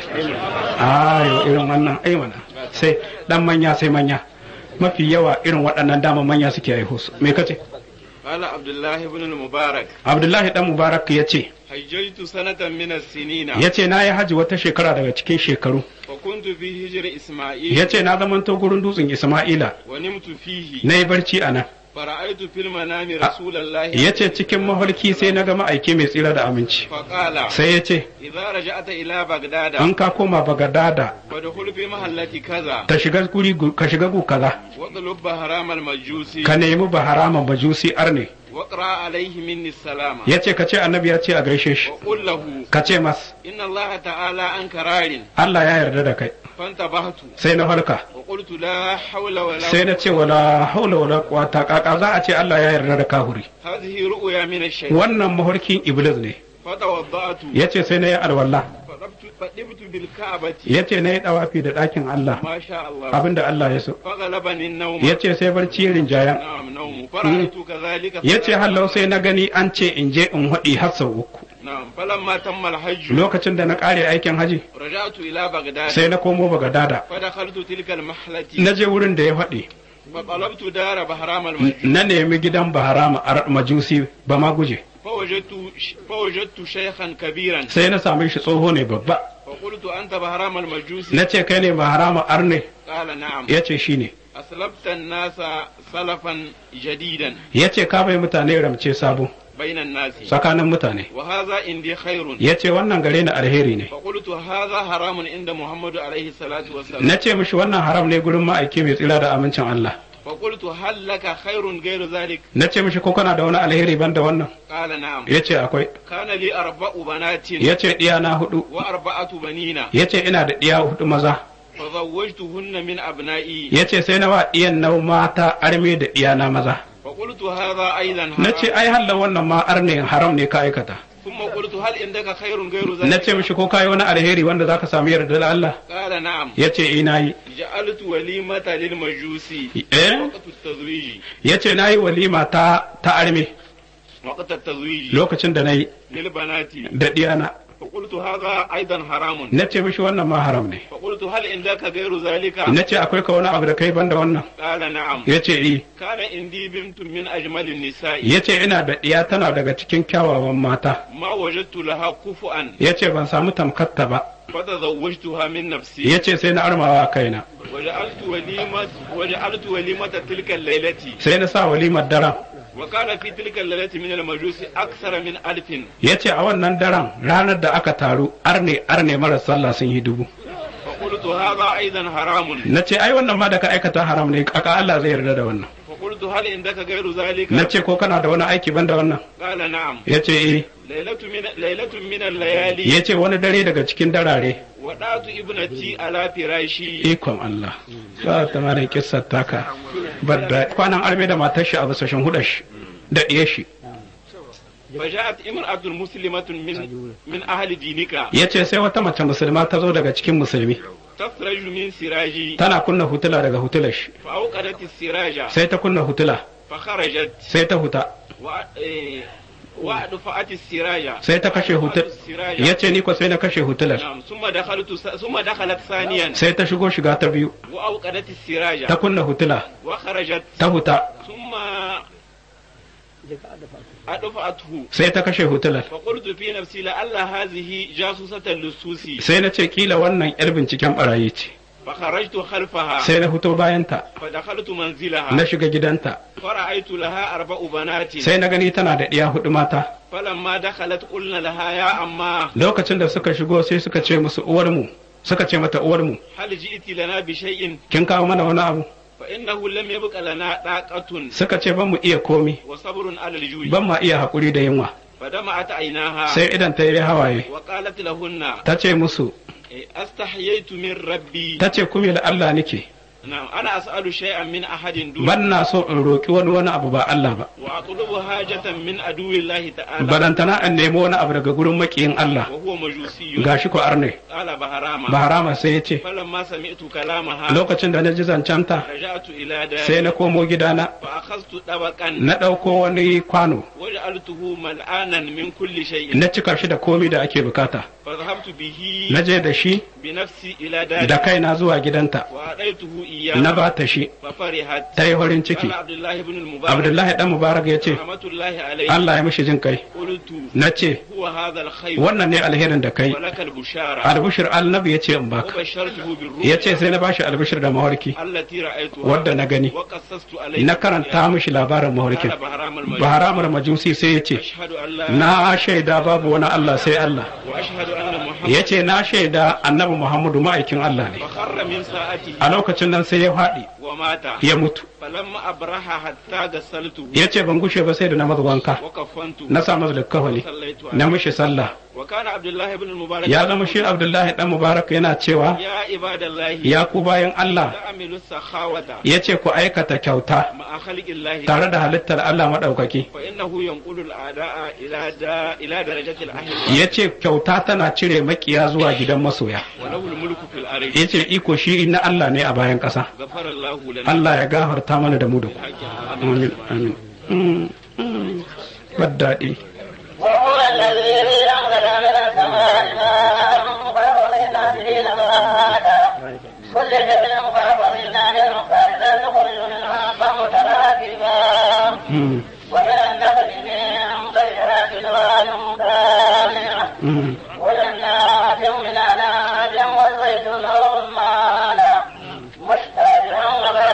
a yau irin wannan ai mana sai dan manya sai manya mafi yawa irin waɗannan dama manya suke haihu su me kace قال عبد الله بن المبارك abdullahi dan mubarak ya ce حججت سنة من السنين ya ce na yi haji wata shekara daga cikin shekaru وكنت في هجر إسماعيل ya ce na zamanto gurin dutsen isma'ila ونمت فيه na yi barci a nan فرأيت في المنام رسول الله ya ce cikin mafarki sai na ga ma'aiki mai tsira da aminci فقال sai ya ce إذا رجعت إلى بغداد an ka koma bagadada فادخل في محلة كذا ta shiga guri gu- ka shiga gu kaza واطلب بهرام المجوسي ka nemi baharama majusi arne واقرأ عليه مني السلام ya ce ka ce annabi ya ce a gaishe shi وقل له ka ce mas إن الله تعالى أنك رار Allah ya yarda da kai فانتبهت sai na farka وقلت لا حول ولا sai na ce wala haula wala quwata kaka za a ce Allah ya yarda da kahuri هذه رؤيا من الشيطان wannan mafarkin iblis ne فتوضأت ya ce sai na yi alwala فطبت فطبت بالكعبة ya ce na yi dawafi da ɗakin Allah ما شاء الله abinda Allah ya so فغلبني النوم ya ce sai barci ya rinjaya نعم نوم فرأيت كذلك ya ce hallau sai na gani an ce in je in haɗi har sau uku نعم فلما تم الحج lokacin da na ƙare aikin haji رجعت إلى بغداد sai na komo bagadada فدخلت تلك المحلة na je wurin da ya faɗi فطلبت دار بهرام المجد na nemi gidan baharama a majusi ba ma guje فوجدت فوجدت شيخا كبيرا sai na same shi tsoho ne babba فقلت أنت بهرام المجوسي na ce kai ne baharama arne قال نعم ya ce shi ne أسلبت الناس سلفا جديدا ya ce ka bai mutane ramce sabo بين الناس tsakanin mutane وهذا عندي خير ya ce wannan gare ni alheri ne فقلت هذا حرام عند محمد عليه الصلاة والسلام na ce mishi wannan haram ne gurin ma'aiki mai tsira da amincin Allah فقلت هل لك خير غير ذلك na ce mishi ko kana da wani alheri ban da wannan قال نعم ya ce akwai كان لي أربع بنات ya ce ɗiya na hudu وأربعة بنين ya ce ina da ɗiya hudu maza فزوجتهن من أبنائي ya ce sai na wa ɗiyan na mata arme da ɗiya na maza فقلت هذا أيضا na ce حرام ai halla wannan ma arne haram ne ka aikata ثم قلت هل عندك خير غير na ذلك ce mishi ko kayi wani alheri wanda zaka samu yarda Allah قال نعم ya ce ina yi جعلت وليمة للمجوسي eh وقت التزويج ya ce na yi walima ta ta arme وقت التزويج lokacin da na yi للبنات da ɗiyana فقلت هذا أيضا حرام na ce mishi wannan ma haram ne فقلت هل عندك غير ذلك na ce akwai ka wani abu da kai banda wannan قال نعم ya ce i كان عندي بنت من أجمل النساء ya ce ina da ɗiya tana daga cikin kyawawan mata ما وجدت لها كفؤا ya ce ban samu tamkatta ba فتزوجتها من نفسي ya ce sai na armawa kaina وجعلت وليمة وجعلت وليمة تلك الليلة sai na sa walimar daren وكان في تلك الليلة من المجوس أكثر من ألف ya ce a wannan daren ranar da aka taru arne arne mara sallah sun yi dubu فقلت هذا أيضا حرام na ce ai wannan ma da ka aikata haram ne aka Allah zai yarda da wannan فقلت هل عندك غير ذلك na ce ko kana da wani aiki ban da wannan قال نعم ya ce eh ليلة من ليلة من الليالي ya ce wani dare daga cikin darare ودعت ابنتي على فراشي ikon Allah ba ta mara kissar taka badda kwanan arme da matar shi a bisa shan hudar shi da ɗiyar shi فجاءت امرأة مسلمة من من أهل دينك ya ce sai wata mace musulma ta zo daga cikin musulmi تخرج من سراجي tana kunna hutula daga hutular shi فأوقدت السراج sai ta kunna hutula فخرجت sai ta huta و- إيه، وأدفعت السراج sai ta kashe hutul السراج ya ce ni ko sai na kashe hutular نعم ثم دخلت ثم دخلت ثانيا sai ta shigo shiga ta biyu وأوقدت السراج ta kunna hutula وخرجت ta huta ثم أدفعته sai ta kashe hutular فقلت في نفسي لعل هذه جاسوسة للسوسي sai na ce kila wannan yar binciken barayi ce فخرجت خلفها sai na fito bayanta فدخلت منزلها na shiga gidanta فرأيت لها أربع بنات sai na gani tana da ɗiya hudu mata فلما دخلت قلنا لها يا أما lokacin da suka shigo sai suka ce musu uwarmu suka ce mata uwarmu هل جئت لنا بشيء kin kawo mana wani abu فإنه لم يبق لنا طاقة suka ce ban mu iya komi وصبر على الجوع ban ma iya haƙuri da yunwa فدمعت عيناها sai idan ta yi hawaye وقالت لهن ta ce musu إيه، استحييت من ربي ta ce kuma da Allah nake نعم أنا أسأل شيئا من أحد دون ban na so in roƙi wani wani abu ba Allah ba وأطلب حاجة من عدو الله تعالى barantana in nemi wani abu daga gurin makiyin Allah وهو مجوسي gashi ko arne قال بهراما ba harama sai ya ce فلما سمعت كلامها lokacin da na ji zancenta رجعت إلى sai داري na komo gidana فأخذت طبقا na ɗauko wani kwano وجعلته ملآنا من كل شيء na cika shi da komi da ake bukata فذهبت به na je da shi بنفسي إلى da داري kaina zuwa gidanta وأعطيته na إياه ba ta shi ففرحت ta yi farin ciki قال عبد الله بن المبارك abdullahi dan mubarak ya ce رحمة الله عليه Allah ya mishi jin kai قلت na ce هو هذا الخير wannan ne alherin da kai ولك البشارة albishir annabi ya ce in baka وبشرته ya ce بالرؤيا sai na bashi albishir da mawarki التي رأيتها wadda na gani وقصصت عليه na karanta mishi labarin mawarkin قال بهرام المجد baharamar majusi sai ya ce أشهد أن لا na shaida babu wani Allah sai Allah وأشهد أن محمد ya ce na shaida annabi Muhammadu ma'aikin Allah ne فخر من ساعته a lokacin nan sai ya faɗi ومات ya mutu فلما أبرح حتى غسلته ya ce ban gushe ba sai da na masa wanka وكفنته na sa masa likkafani صليت na عليه mishi sallah وكان عبد الله بن المبارك ya zama shi Abdullahi dan Mubarak yana cewa يا عباد الله ya ku bayan Allah تعملوا السخاوة ya ce ku aikata kyauta مع خلق الله tare da halittar Allah maɗaukaki فإنه ينقل الأعداء إلى دا إلى درجة الأهل ya ce kyauta tana cire makiya zuwa gidan masoya وله الملك في الأرض ya ce iko shi na Allah ne a bayan ƙasa غفر الله لنا Allah ya gafarta mana da mu da ku بالحق. amin amin Mm, mm. Baddaɗi. وهو الذي أنزل من السماء ماء فأخرجنا به نباتا كل شيء فأخرجنا منه فإذا نخرج منها فمتراكبا Mm, ومن النخل من طيرات نوال دامعة mm. وجنات من أعناب والزيتون والرمان مشتبها وغير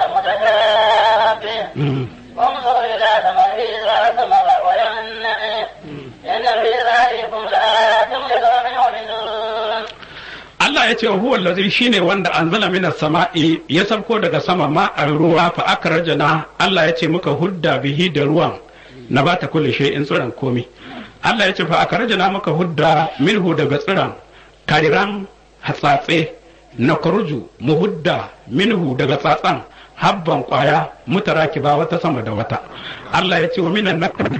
متشابه Mm. انظر إلى ثمره إذا ثمر وينعي إن في ذلكم لآيات لقوم يؤمنون Allah ya ce huwa allazi shine wanda anzala minas sama'i ya sauko daga sama ma a ruwa fa akrajana Allah ya ce muka hudda bihi da ruwan na bata kulli shay'in tsiran komi Allah ya ce fa akrajana muka hudda minhu daga tsiran kariran hatsatse na kurju mu hudda minhu daga tsatsan habban kwaya mutarakiba wata sama da wata Allah ya ce wa minan nakal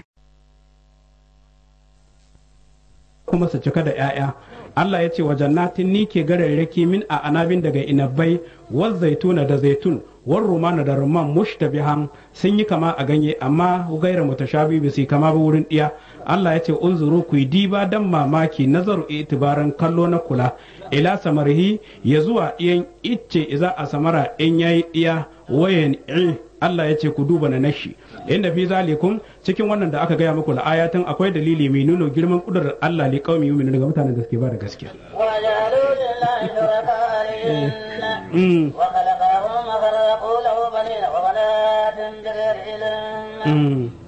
kuma su cika da 'ya'ya Allah ya ce wa jannatin ni ke gararraki min a anabin daga inabbai wal zaituna da zaitun war rumana da rumman mushtabihan sun yi kama a ganye amma gaira mutashabi ba su kama ba wurin diya Allah ya ce unzuru ku yi diba dan mamaki nazaru itibaran kallo na kula ila samarhi ya zuwa iyan icce iza a samara in yayi diya wayan Allah ya ce ku duba na nashi inda fi zalikum cikin wannan da aka gaya muku la ayatin akwai dalili mai nuna girman kudurar Allah li qaumi yu'minu daga mutanen da suke ba da gaskiya وجعلوا لله شركاء الجن mm, وخلقهم وخلقوا له بنين وبنات بغير علم mm,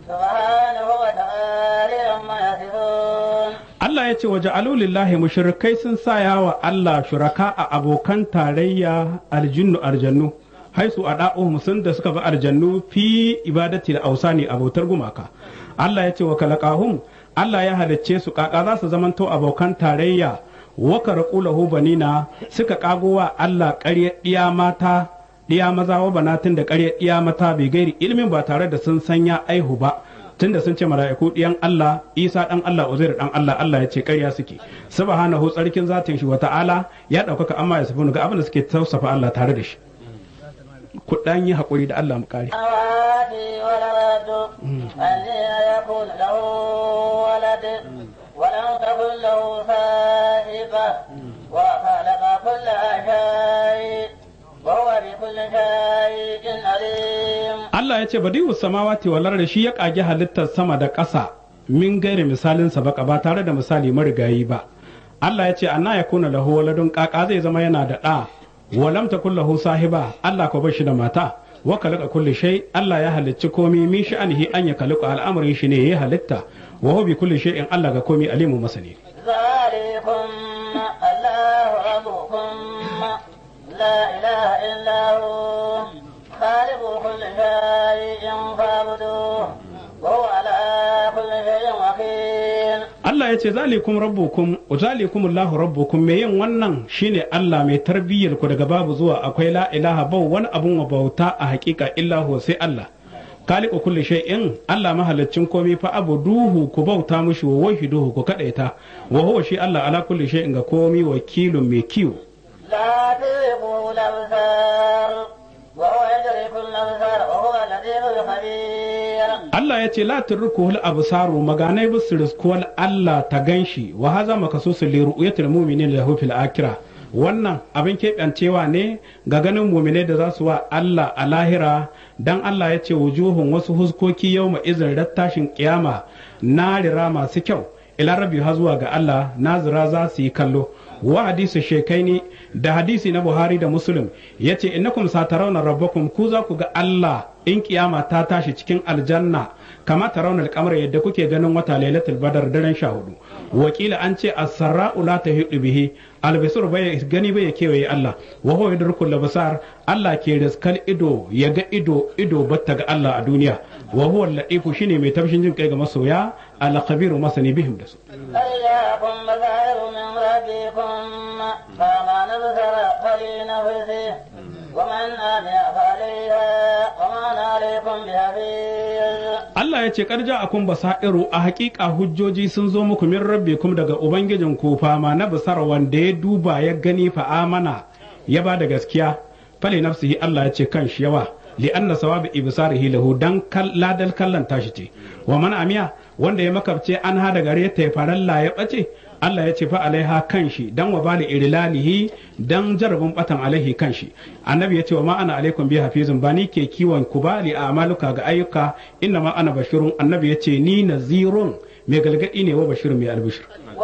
سبحانه وتعالى عما يصفون Allah ya ce waje alulillahi mushrikai sun saya wa Allah shuraka a abokan tarayya aljinnu aljannu haisu a da'o sun da suka bi aljannu fi ibadati da ausani abotar gumaka Allah ya ce wa kalaqahum Allah ya halicce su kaka za su zamanto abokan tarayya wa karqulahu banina suka kago wa Allah ƙarya ɗiya mata ɗiya maza wa banatin da ƙarya ɗiya mata bai gairi ilimin ba tare da sun sanya aihu ba tunda sun ce mala'iku ɗiyan Allah Isa ɗan Allah Uzair ɗan Allah Allah ya ce ƙarya suke subhanahu tsarkin zatin shi wata'ala ya ɗaukaka amma ya safi ga abin da suke tausafa Allah tare da shi ku ɗan yi haƙuri da Allah mu kare السماوات والأرض الذين يكون له ولد ولم تكن له صاحبة وخلق كل شيء وهو بكل شيء عليم Allah ya ce badi'u samawati wal ardi shi ya kage halittar sama da ƙasa min gairi misalin sa baka ba tare da misali marigayi ba Allah ya ce anna yakuna lahu waladun kaka zai zama yana da ɗa walam takun lahu sahiba Allah ko bashi da mata wa khalaqa kulli shay Allah ya halicci komai min sha'anihi an ya khalaqa al'amarin shi ne ya halitta wa huwa bi kulli shay'in Allah ga komai alimu masani ذلكم الله ربكم لا إله إلا هو خالق كل شيء فاعبدوه وهو على كل شيء وكيل Allah ya ce zalikum rabbukum zalikum Allahu rabbukum me yin wannan shine Allah mai tarbiyyar ku daga babu zuwa akwai la ilaha bau wani abun wa bauta a hakika illa huwa sai Allah khaliqu kulli shay'in Allah mahalaccin komai fa abuduhu ku bauta mushi wa wahiduhu ku kadaita wa huwa shi Allah ala kulli shay'in ga komai wakilun mai kiwo لا تلقوا الأبصار وهو يدرك الأبصار وهو اللطيف الخبير Allah ya ce la turkuhul absaru maganai bisu riskuwal Allah ta ganshi wa haza makasusu li ru'yatil mu'minin lahu fil akhirah wannan abin keɓancewa ne ga ganin muminai da za su wa Allah a lahira dan Allah ya ce wujuhun wasu huskoki yau ma izin rattashin kiyama narira masu kyau ila rabbi ha zuwa ga Allah nazira za su yi kallo wa hadisi shekaini da hadisi na Buhari da Muslim yace innakum satarawna rabbakum ku za ku ga Allah in kiyama ta tashi cikin aljanna kama tarawna al yadda kuke ganin wata lailatul badar daren sha hudu wakila an ce as-sarra'u la tahidu bihi albisur bai gani bai kewaye Allah wa huwa yadrukul labsar Allah ke riskal ido ya ga ido ido batta ga Allah a duniya wa huwa al-latifu shine mai tafshin jin kai ga masoya al-khabiru masani bihim da su فإياكم بصائر من ربكم فما نبصر فلنفسه ومن أمي فعليها وما أنا عليكم بحفيظ Allah ya ce karja akun basairu a hakika hujjoji sun zo muku min rabbikum daga ubangijin ku fama na basara wanda ya duba ya gani fa amana ya ba da gaskiya fali nafsihi Allah ya ce kan shi yawa li anna sawabi ibsarihi lahu dan kal ladal kallan tashi ce wa man amiya wanda ya makabce an ha da gare ta ya faralla ya bace Allah ya ce fa alaiha kan shi dan wa bali irilalihi dan jarabin batan alaihi kan shi annabi ya ce wa ma ana alaikum bi hafizun ba ni ke kiwon ku ba li amaluka ga ayyuka inna ma ana bashirun annabi ya ce ni nazirun mai galgadi ne wa bashirun mai albishir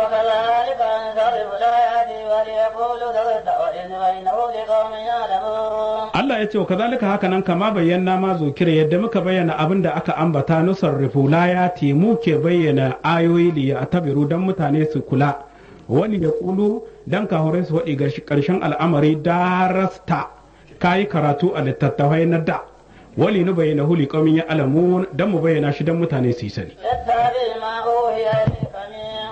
وكذلك نصرف الآيات وليقولوا درست وإن بينه لقوم يعلمون Allah ya ce wa kazalika haka nan kama bayyana ma zukira yadda muka bayyana abin da aka ambata nusarrifu layati mu ke bayyana ayoyi li ya tabiru dan mutane su kula wani ya kulu dan kahurai su waɗi ƙarshen al'amari darasta kayi karatu a littattafai na da wali nu bayyana huli qaumin ya alamu dan mu bayyana shi dan mutane su yi sani اتبع ما أوحي إليك من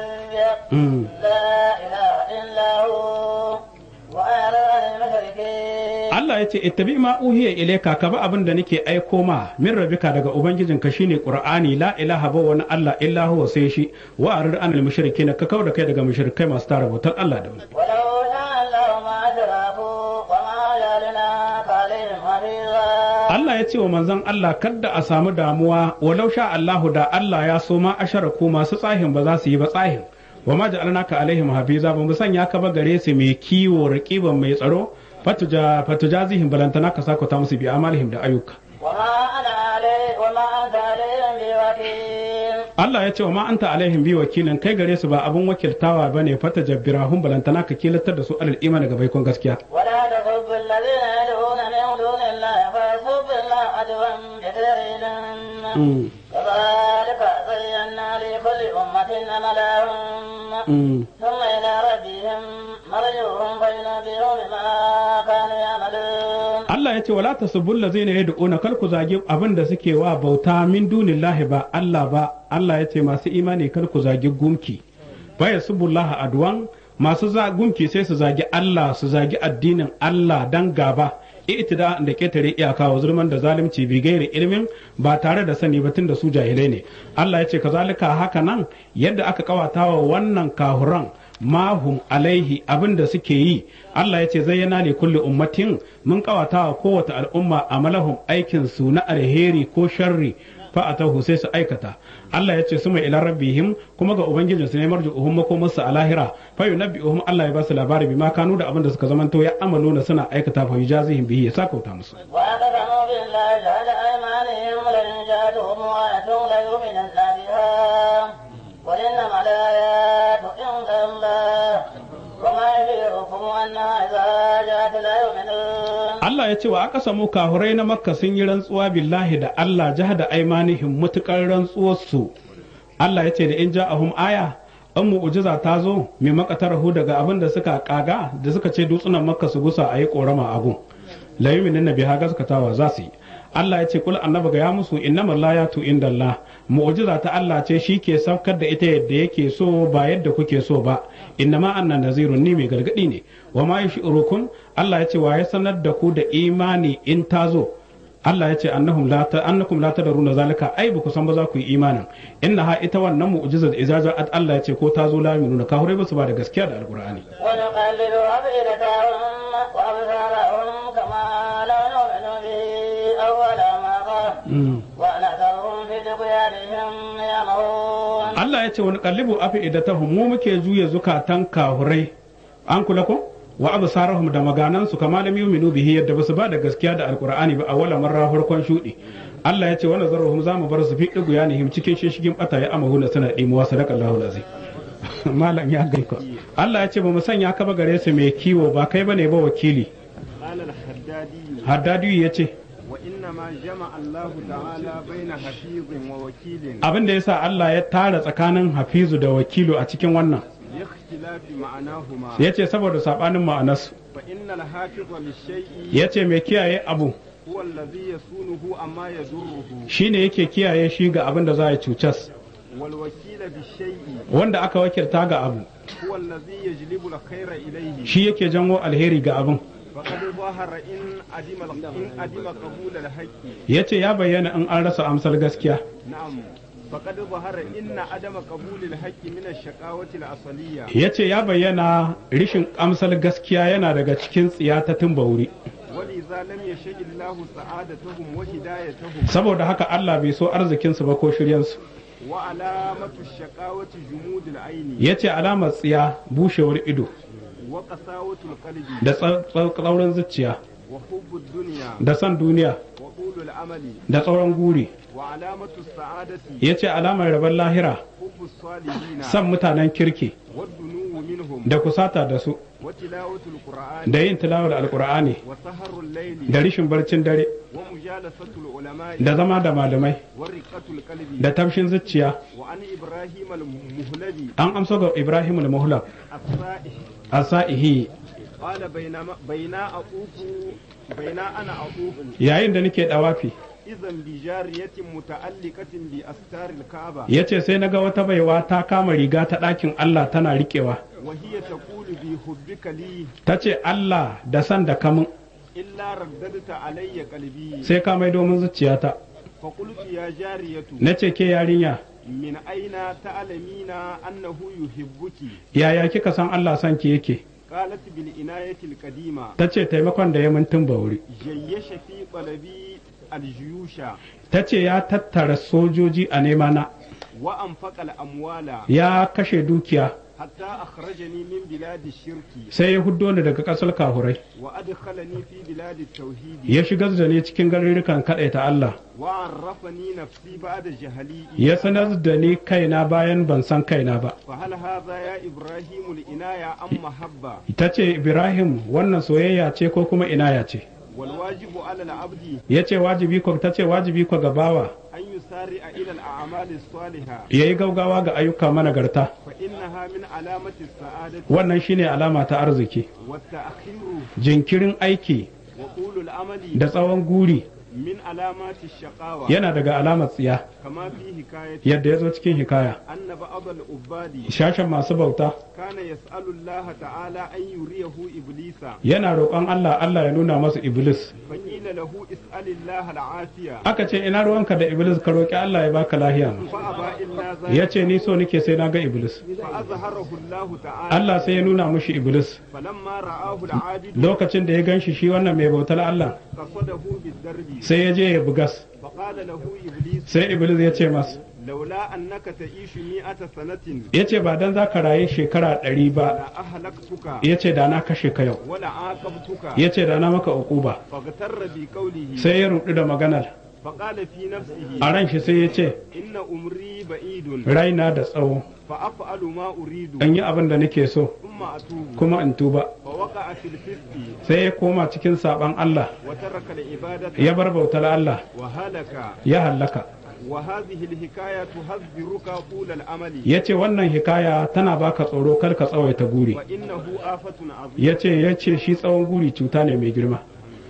ربك Mm. لا إله إلا هو وأعرض عن المشركين Allah ya ce ittabi ma uhiya ilayka ka ba abin da nake aiko ma min rabbika daga ubangijinka shine qur'ani la ilaha ba wani Allah illa huwa sai shi wa arid anil mushrikin ka kauda kai daga mushrikai masu tara bautar Allah da wani ولو شاء الله ما أشركوا وما جعلناك عليهم حفيظا Allah ya ce wa manzon Allah kadda a samu damuwa walau sha Allahu da Allah ya so ma asharaku masu tsahin ba za su yi ba tsahin wa ma ja'alnaka alaihim hafiza ba mu sanya ka ba gare su mai kiwo raqiban mai tsaro fatuja fatujazihim balantana ka sako ta musu bi amalihim da ayyuka وما أنا علي وما أنت عليهم بوكيل Allah ya ce wa ma anta alaihim bi wakilin kai gare su ba abun wakiltawa bane fata jabbirahum balantana ka kilatar da su alal imani ga baikon gaskiya ولا تسبوا الذين يدعون من دون الله فيسبوا الله عدوا بغير علم Mm. كفى وكذلك زينا لكل أمة عملهم Mm. ثم إلى ربهم مرجعهم فينبئهم بما كانوا يعملون Allah ya ce wala tasubul ladzina yad'una kal ku zagi abin da suke wa bauta min dunillahi ba Allah ba Allah ya ce masu imani kal ku zagi gumki ba yasubullaha adwan masu za gumki sai su zagi Allah su zagi addinin Allah dan gaba itida da ketare iyaka wa zulman da zalunci bi gairi ilmin ba tare da sani ba tunda su jahilai ne Allah ya ce kazalika haka nan yadda aka kawata wa wannan kahuran mahum alaihi abin da suke yi Allah ya ce zayyana ne kulli ummatin mun kawata wa kowace al'umma amalahum aikin su na alheri ko sharri fa atahu sai su aikata Allah ya ce su mai ila rabbihim kuma ga ubangijinsu ne marjuhum makomarsu a lahira fa yunabbi'uhum Allah ya ba su labari bima kanu da abin da suka zamanto ya amalo na suna aikata fa yujazihim bihi ya sakauta musu وأقسموا بالله جهد أيمانهم لئن جاءتهم آية ليؤمنن بها قل إنما الآيات عند الله وما يشعركم أنها إذا جاءت لا يؤمنون Allah ya ce wa aka samu kahurai na makka sun yi rantsuwa billahi da Allah jahada aimanihim mutukar rantsuwarsu Allah ya ce da in ja'ahum aya an mu'ujiza ta zo mai makatarahu daga abin da suka kaga da suka ce dutsunan makka su gusa a yi korama a gun la yu'minu na biha gaskatawa za su yi Allah ya ce kul annabi ga ya musu innamal layatu indallah mu'jiza ta Allah ce shi ke saukar da ita yadda yake so ba yadda kuke so ba innama anna nazirun ni mai gargadi ne wa ma yash'urukum Allah ya ce wa ya sanar da ku da imani in ta zo Allah ya ce annahum la ta annakum la tadruna zalika ai ba ku san ba za ku yi imanin inna ha ita wannan mu'jizar ijaza Allah ya ce ko ta zo la yuminuna ka hore ba su ba da gaskiya da alqur'ani ونقلب أفئدتهم وأبصارهم كما لا نؤمن به أول مرة ونذرهم في طغيانهم يعمهون Allah ya ce wani kallibu afi idatahum mu muke juya zukatan kahurai an kula ko wa absarahum da maganansu kama lam yu'minu bihi yadda basu ba da gaskiya da alqur'ani ba a wala marra farkon shudi Allah ya ce wani zarruhum zamu bar su fi digu yanihim cikin shishigin bata ya amahu na suna dimuwa sadaqallahu alazim malam ya gaiko Allah ya ce ba mu sanya ka ba gare su mai kiwo ba kai bane ba wakili قال الحدادي haddadi ya ce وإنما جمع الله تعالى بين حفيظ ووكيل abin da yasa Allah ya tara tsakanin hafizu da wakilu a cikin wannan لاختلاف معناهما ya ce saboda sabanin ma'anarsu فإن الحافظ للشيء ya ce mai kiyaye abu هو الذي يصونه أما يضره shine yake kiyaye shi ga abin da za a cucas والوكيل بالشيء wanda aka wakilta ga abu هو الذي يجلب الخير إليه shi yake janwo alheri ga abin فقد ظهر إن عدم إن عدم قبول الحق ya ce ya bayyana in an rasa amsar gaskiya نعم فقد ظهر إن عدم قبول الحق من الشقاوة الأصلية ya ce ya bayyana rishin amsar gaskiya yana daga cikin tsiya ta tumbauri ولذا لم يشاء الله سعادتهم وهدايتهم saboda haka Allah bai so arzikinsu ba ko shiryansu وعلامة الشقاوة جمود العين ya ce alamar tsiya bushewar ido وقساوة القلب da tsa- tsa- tsaurin zuciya وحب الدنيا da san duniya وطول العمل da tsauran guri وعلامة السعادة ya ce alamar rabon lahira حب الصالحين san mutanen kirki والدنو منهم da kusata da su وتلاوة القرآن da yin tilawar alkur'ani وسهر الليل da rishin barcin dare ومجالسة العلماء da zama da malamai ورقة القلب da tafshin zuciya وعن إبراهيم المهلبي an amsa ga ibrahim al-muhlab الصائح asaihi قال بينما بين أطوف بين أنا أطوف yayin da nake dawafi إذا بجارية متعلقة بأستار الكعبة yace sai naga wata baiwa ta kama riga ta ɗakin Allah tana riƙewa وهي تقول بحبك لي ta ce Allah da san da kamun إلا رددت علي قلبي sai ka mai domin zuciyata فقلت يا جارية na ce ke yarinya من أين تعلمين أنه يحبك yaya kika san Allah san ki yake قالت بالعناية القديمة ta ce taimakon da ya mun tun bauri جيش في قلبي الجيوش ta ce ya tattara sojoji a nemana وأنفق الأموال ya kashe dukiya حتى أخرجني من بلاد الشرك sai ya huddo ni daga ƙasar kahurai وأدخلني في بلاد التوحيد ya shigar da ni cikin garurrukan kaɗaita Allah وعرفني نفسي بعد جهلي ya sanar da ni kaina bayan ban san kaina ba فهل هذا يا إبراهيم الإناية أم محبة ta ce Ibrahim wannan soyayya ce ko kuma inaya ce والواجب على العبد ya ce wajibi ko ta ce wajibi ko ga bawa أن يسارع إلى الأعمال الصالحة ya yi gaugawa ga ayyuka managarta فإنها من علامة السعادة wannan shine alama ta arziki والتأخير jinkirin aiki وطول العمل da tsawon guri من علامات الشقاوة yana daga alamar tsiya كما في حكاية yadda ya zo cikin hikaya أن بعض العباد shashen masu bauta كان يسأل الله تعالى أن يريه إبليس yana roƙon Allah Allah ya nuna masa iblis فقيل له اسأل الله العافية aka ce ina ruwanka da iblis ka roƙi Allah ya baka lahiya فأبى إلا ya ذلك ce ni so nake sai na ga iblis فأظهره الله تعالى Allah sai ya nuna mushi iblis فلما رآه العابد lokacin da ya ganshi shi wannan mai bautar Allah قصده بالدرب sai ya je ya bugas فقال له إبليس sai iblis ya ce masa لولا أنك تعيش مئة سنة ya ce ba dan za ka raye shekara ɗari ba لأهلكتك ya ce da na kashe ka yau ولا عاقبتك ya ce da na maka uquba فاغتر بقوله sai ya rudu da maganar فقال في نفسه a ran shi sai ya ce إن أمري بعيد raina da tsawo فأفعل ما أريد in yi abin da nake so ثم أتوب kuma in tuba فوقع في الفسق sai ya koma cikin saban Allah وترك العبادة ya bar bautar Allah وهلك ya hallaka وهذه الحكاية تحذرك طول العمل ya ce wannan hikaya tana baka tsoro kar ka tsawaita guri وإنه آفة عظيمة ya ce ya ce shi tsawon guri cuta ne mai girma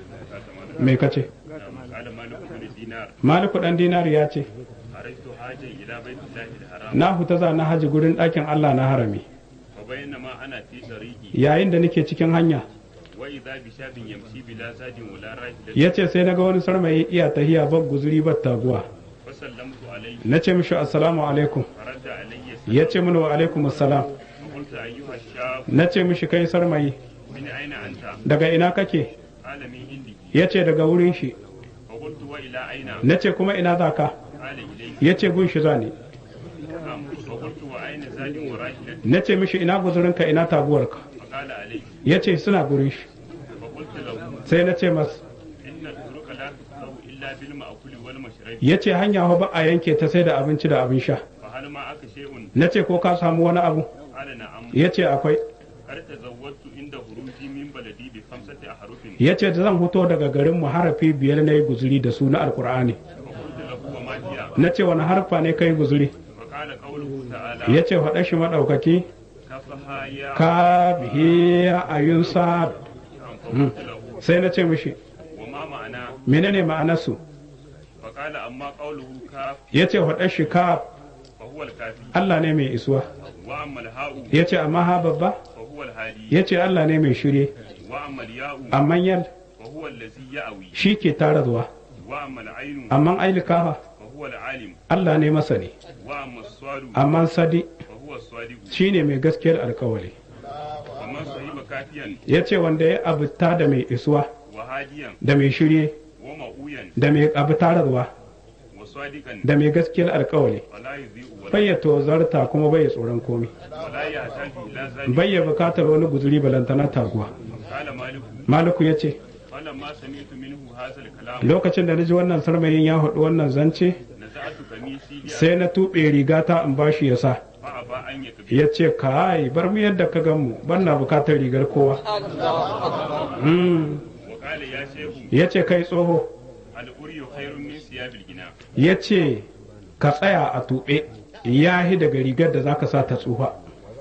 mai kace قال مالك بن دينار maliku dan dinari ya ce خرجت حاجا إلى بيت الله الحرام na huta za na haji gurin ɗakin Allah na harami وبينما أنا في طريقي yayin da nake cikin hanya وإذا بشاب يمشي بلا زاد ولا راحلة ya ce sai na ga wani sarmayi iya tahiya ban guzuri ban taguwa فسلمت عليه na ce mishi assalamu alaikum فرد علي ya ce mini wa alaikum assalam فقلت أيها الشاب na ce mishi kai sarmayi من أين أنت؟ daga ina kake قال من عندي ya ce daga wurin shi فقلت وإلى أين؟ na ce kuma ina za ka قال إليك ya ce gun shi za ni نعم. فقلت وأين زاد وراحلة؟ na ce mishi ina guzurinka ina taguwarka فقال عليك ya ce suna gurin shi فقلت له sai na ce masa إن الطرق لا تقطع إلا بالمأكول والمشرب ya ce hanya fa ba a yanke ta sai da abinci da abin sha فهل معك شيء؟ na ce ko ka samu wani abu قال نعم ya ce akwai قد تزودت عند خروجي من بلدي بخمسة أحرف ya ce da zan fito daga garin mu harafi biyar na yi guzuri da su na alkur'ani فقلت له وما هي؟ na ce wani harfa ne kai guzuri فقال قوله تعالى ya ce faɗa shi maɗaukaki كفها يا ka bihi ayun sa فقلت له sai na ce mishi وما معنى menene ma'anarsu فقال أما قوله كاف ya ce faɗa shi ka فهو الكافي Allah ne mai isuwa وأما الهاء ya ce amma ha babba فهو الهادي ya ce Allah ne mai shirye وأما الياء amma yal فهو الذي يأوي shi ke tara zuwa وأما العين amma ailikafa فهو العالم Allah ne masani وأما الصاد amma sadi فهو الصادق shi ne mai gaskiyar alkawali ومن صحب كافيا ya ce wanda ya abuta da mai isuwa وهاديا da mai shirye ومؤويا da mai abu tararwa وصادقا da mai gaskiyar alkawali ولا يضيء ولا, bai ya tozarta kuma bai ya tsoron komi ولا يحتاج إلى ذلك bai ya bukatar wani guzuri balantana taguwa قال مالك maliku ya ce فلما سمعت منه هذا الكلام lokacin da na ji wannan sarmayin ya haɗu wannan zance نزعت قميصي sai na tuɓe rigata in bashi ya sa فأبى أن يقبل ya ce kai bar mu yadda ka gan mu ban na bukatar rigar kowa Mm. وقال يا شيخ ya ce kai tsoho الأري خير من ثياب الغناء ya ce ka tsaya a tuɓe ya hi daga rigar da zaka sa ta tsufa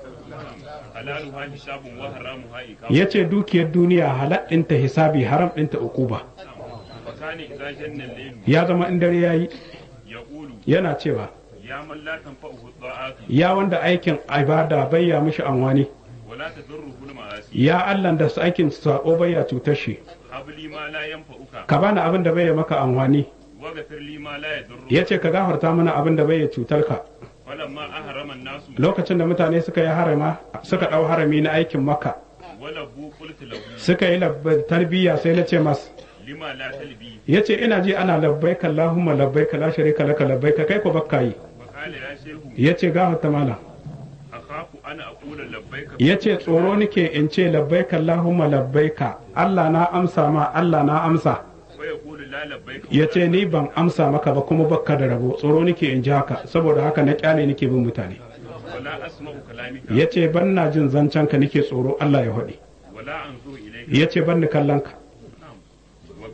حلالها حساب وحرامها إقامة ya ce dukiyar duniya halal ɗinta hisabi haram ɗinta ukuba وكان إذا جن الليل ya zama in dare ya yi يقول yana cewa يا من لا تنفعه الطاعات ya wanda aikin ibada bai ya mishi anwani ولا تضره المعاصي ya Allah da su aikin sako bai ya cutar shi هب لي ما لا ينفعك ka bani abin da bai ya maka anwani واغفر لي ما لا يضرك ya ce ka gafarta mana abin da bai ya cutar ka فلما أهرم الناس lokacin da mutane suka yi harama suka ɗau harami na aikin maka ولبوا قلت له suka yi lab- tarbiyya sai na ce mas لما لا تلبي ya ce ina ji ana labbaika Allahumma labbaika la sharika laka labbaika kai ko bakka yi وقال يا شيخ ya ce gafarta mana أخاف أنا أقول لبيك ya ce tsoro nake in ce labbaika Allahumma labbaika Allah na amsa ma Allah na amsa ويقول لا لبيك ya ce ni ban amsa maka ba kuma bakka da rabo tsoro nake in ji haka saboda haka na kyale nake bin mutane ولا أسمع كلامك ya ce ban na jin zancen ka nake tsoro Allah ya haɗe ولا أنظر إليك ya ce ban ni kallon ka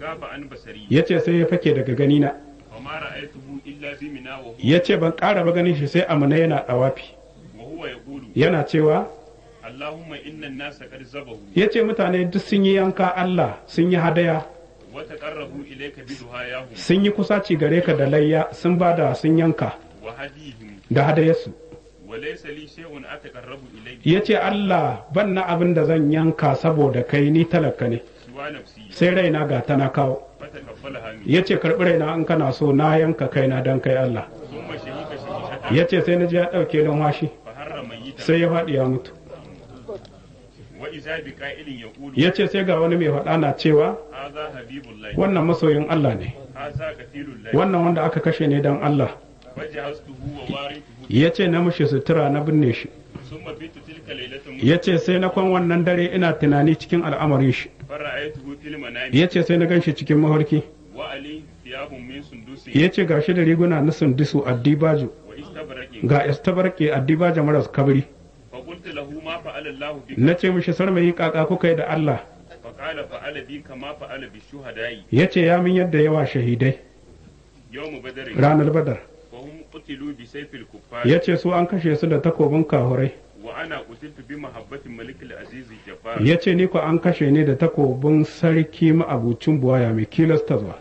فغاب عن بصري ya ce sai ya fake daga ganina وما رأيته إلا بمنا وهو, ya ce ban ƙara ba ganin shi sai amina yana ɗawafi وهو يقول yana cewa اللهم إن الناس قد زبهوا ya ce mutane duk sun yi yanka Allah sun yi hadaya وتقربوا إليك بدعاياهم sun yi kusaci gare ka da layya sun bada sun yanka وهديهم da hadayarsu وليس لي شيء أتقرب إليه ya ce Allah ban na abin da zan yanka saboda kai ni talaka ne سوى نفسي sai raina ga ta na kawo فتقبلها مني ya ce karɓi raina in kana so na yanka kaina don kai Allah ثم شهيك شهيشة ya ce sai na ji ya ɗauke numfashi فهر ميتا sai ya faɗi ya mutu وإذا بقائل يقول ya ce sai ga wani mai faɗa na cewa هذا حبيب الله wannan masoyin Allah ne هذا قتيل الله wannan wanda aka kashe ne don Allah فجهزته ووارثه ya ce na mushi sutura na binne shi ثم بيت تلك ليلة ya ce sai na kwan wannan dare ina tunani cikin al'amarin shi فرأيته في المنام ya ce sai na gan shi cikin mafarki وعليه ثياب من سندس ya ce ga shi da riguna na sundisu addibaju واستبرق ga istabarke addibaja maras kabri فقلت له ما فعل الله بك na ce mishi sarmayi kaka kuka yi da Allah فقال فعل بي كما فعل بالشهداء ya ce ya min yadda yawa shahidai يوم بدر ranar badar وهم قتلوا بسيف الكفار ya ce su an kashe su da takobin kahurai وأنا قتلت بمحبة الملك العزيز الجبار ya ce ni ko an kashe ne da takobin sarki ma'abucin buwaya mai kilasta zuwa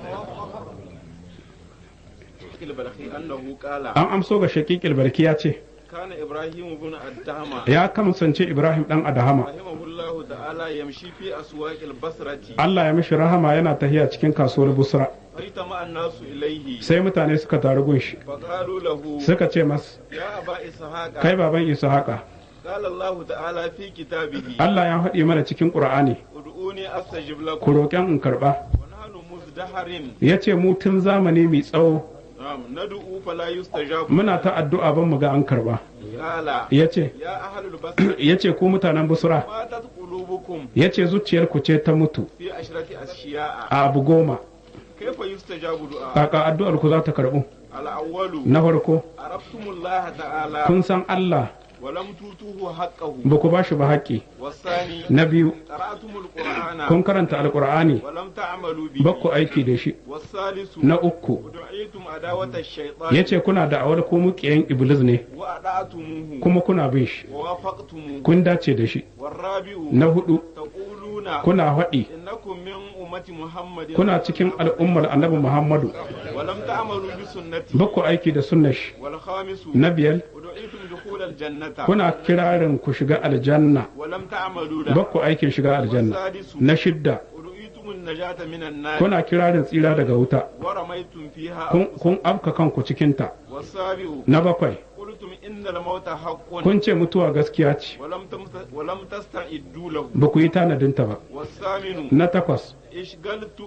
البلخي أنه قال an amso ga shakikil barki ya ce كان إبراهيم بن الدهمة ya kamsance ibrahim dan adahama رحمه الله تعالى يمشي في أسواق البصرة Allah ya mishi rahama yana tahiya cikin kasuwar busra فاجتمع الناس إليه sai mutane suka taru gunshi فقالوا له suka ce mas يا أبا إسحاق kai baban isa haka قال الله تعالى في كتابه Allah ya faɗi mana cikin qur'ani ادعوني أستجب ku لكم roƙen in karɓa ونحن مزدهر ya ce mu tun zamani mai tsawo نعم ندعو فلا يستجاب muna ta addu'a ban mu ga an karɓa قال ya ce يا أهل البصرة ya ce ku mutanen busra ماتت قلوبكم ya ce zuciyarku ce ta mutu في عشرة أشياء a abu goma كيف يستجاب دعاء kaka addu'ar ku za ta karɓu الأول na farko عرفتم الله تعالى kun san Allah ولم توتوه حقه ba ku ba shi ba haƙƙi والثاني na biyu قرأتم القرآن kun karanta alƙur'ani ولم تعملوا به ba ku aiki da shi والثالث na uku ودعيتم عداوة الشيطان ya ce kuna da awar ko muƙiyan iblis ne وأطعتموه kuma kuna bin shi ووافقتموه kun dace da shi والرابع na hudu تقولون kuna haɗi إنكم من أمة محمد kuna cikin al'ummar annabi muhammadu ولم تعملوا بسنتي ba ku aiki da sunnar shi والخامس na biyar ودعيتم دخول الجنة kuna kirarin ku shiga aljanna ولم تعملوا ba له ku aikin shiga aljanna والسادس na shidda ودعيتم النجاة من النار kuna kirarin tsira daga wuta ورميتم فيها kun, kun afka kanku cikinta والسابع na bakwai قلتم إن الموت حق kun ce mutuwa gaskiya ce ولم تمت... ولم تستعدوا له ba ku yi tanadinta ba والثامن na takwas اشغلت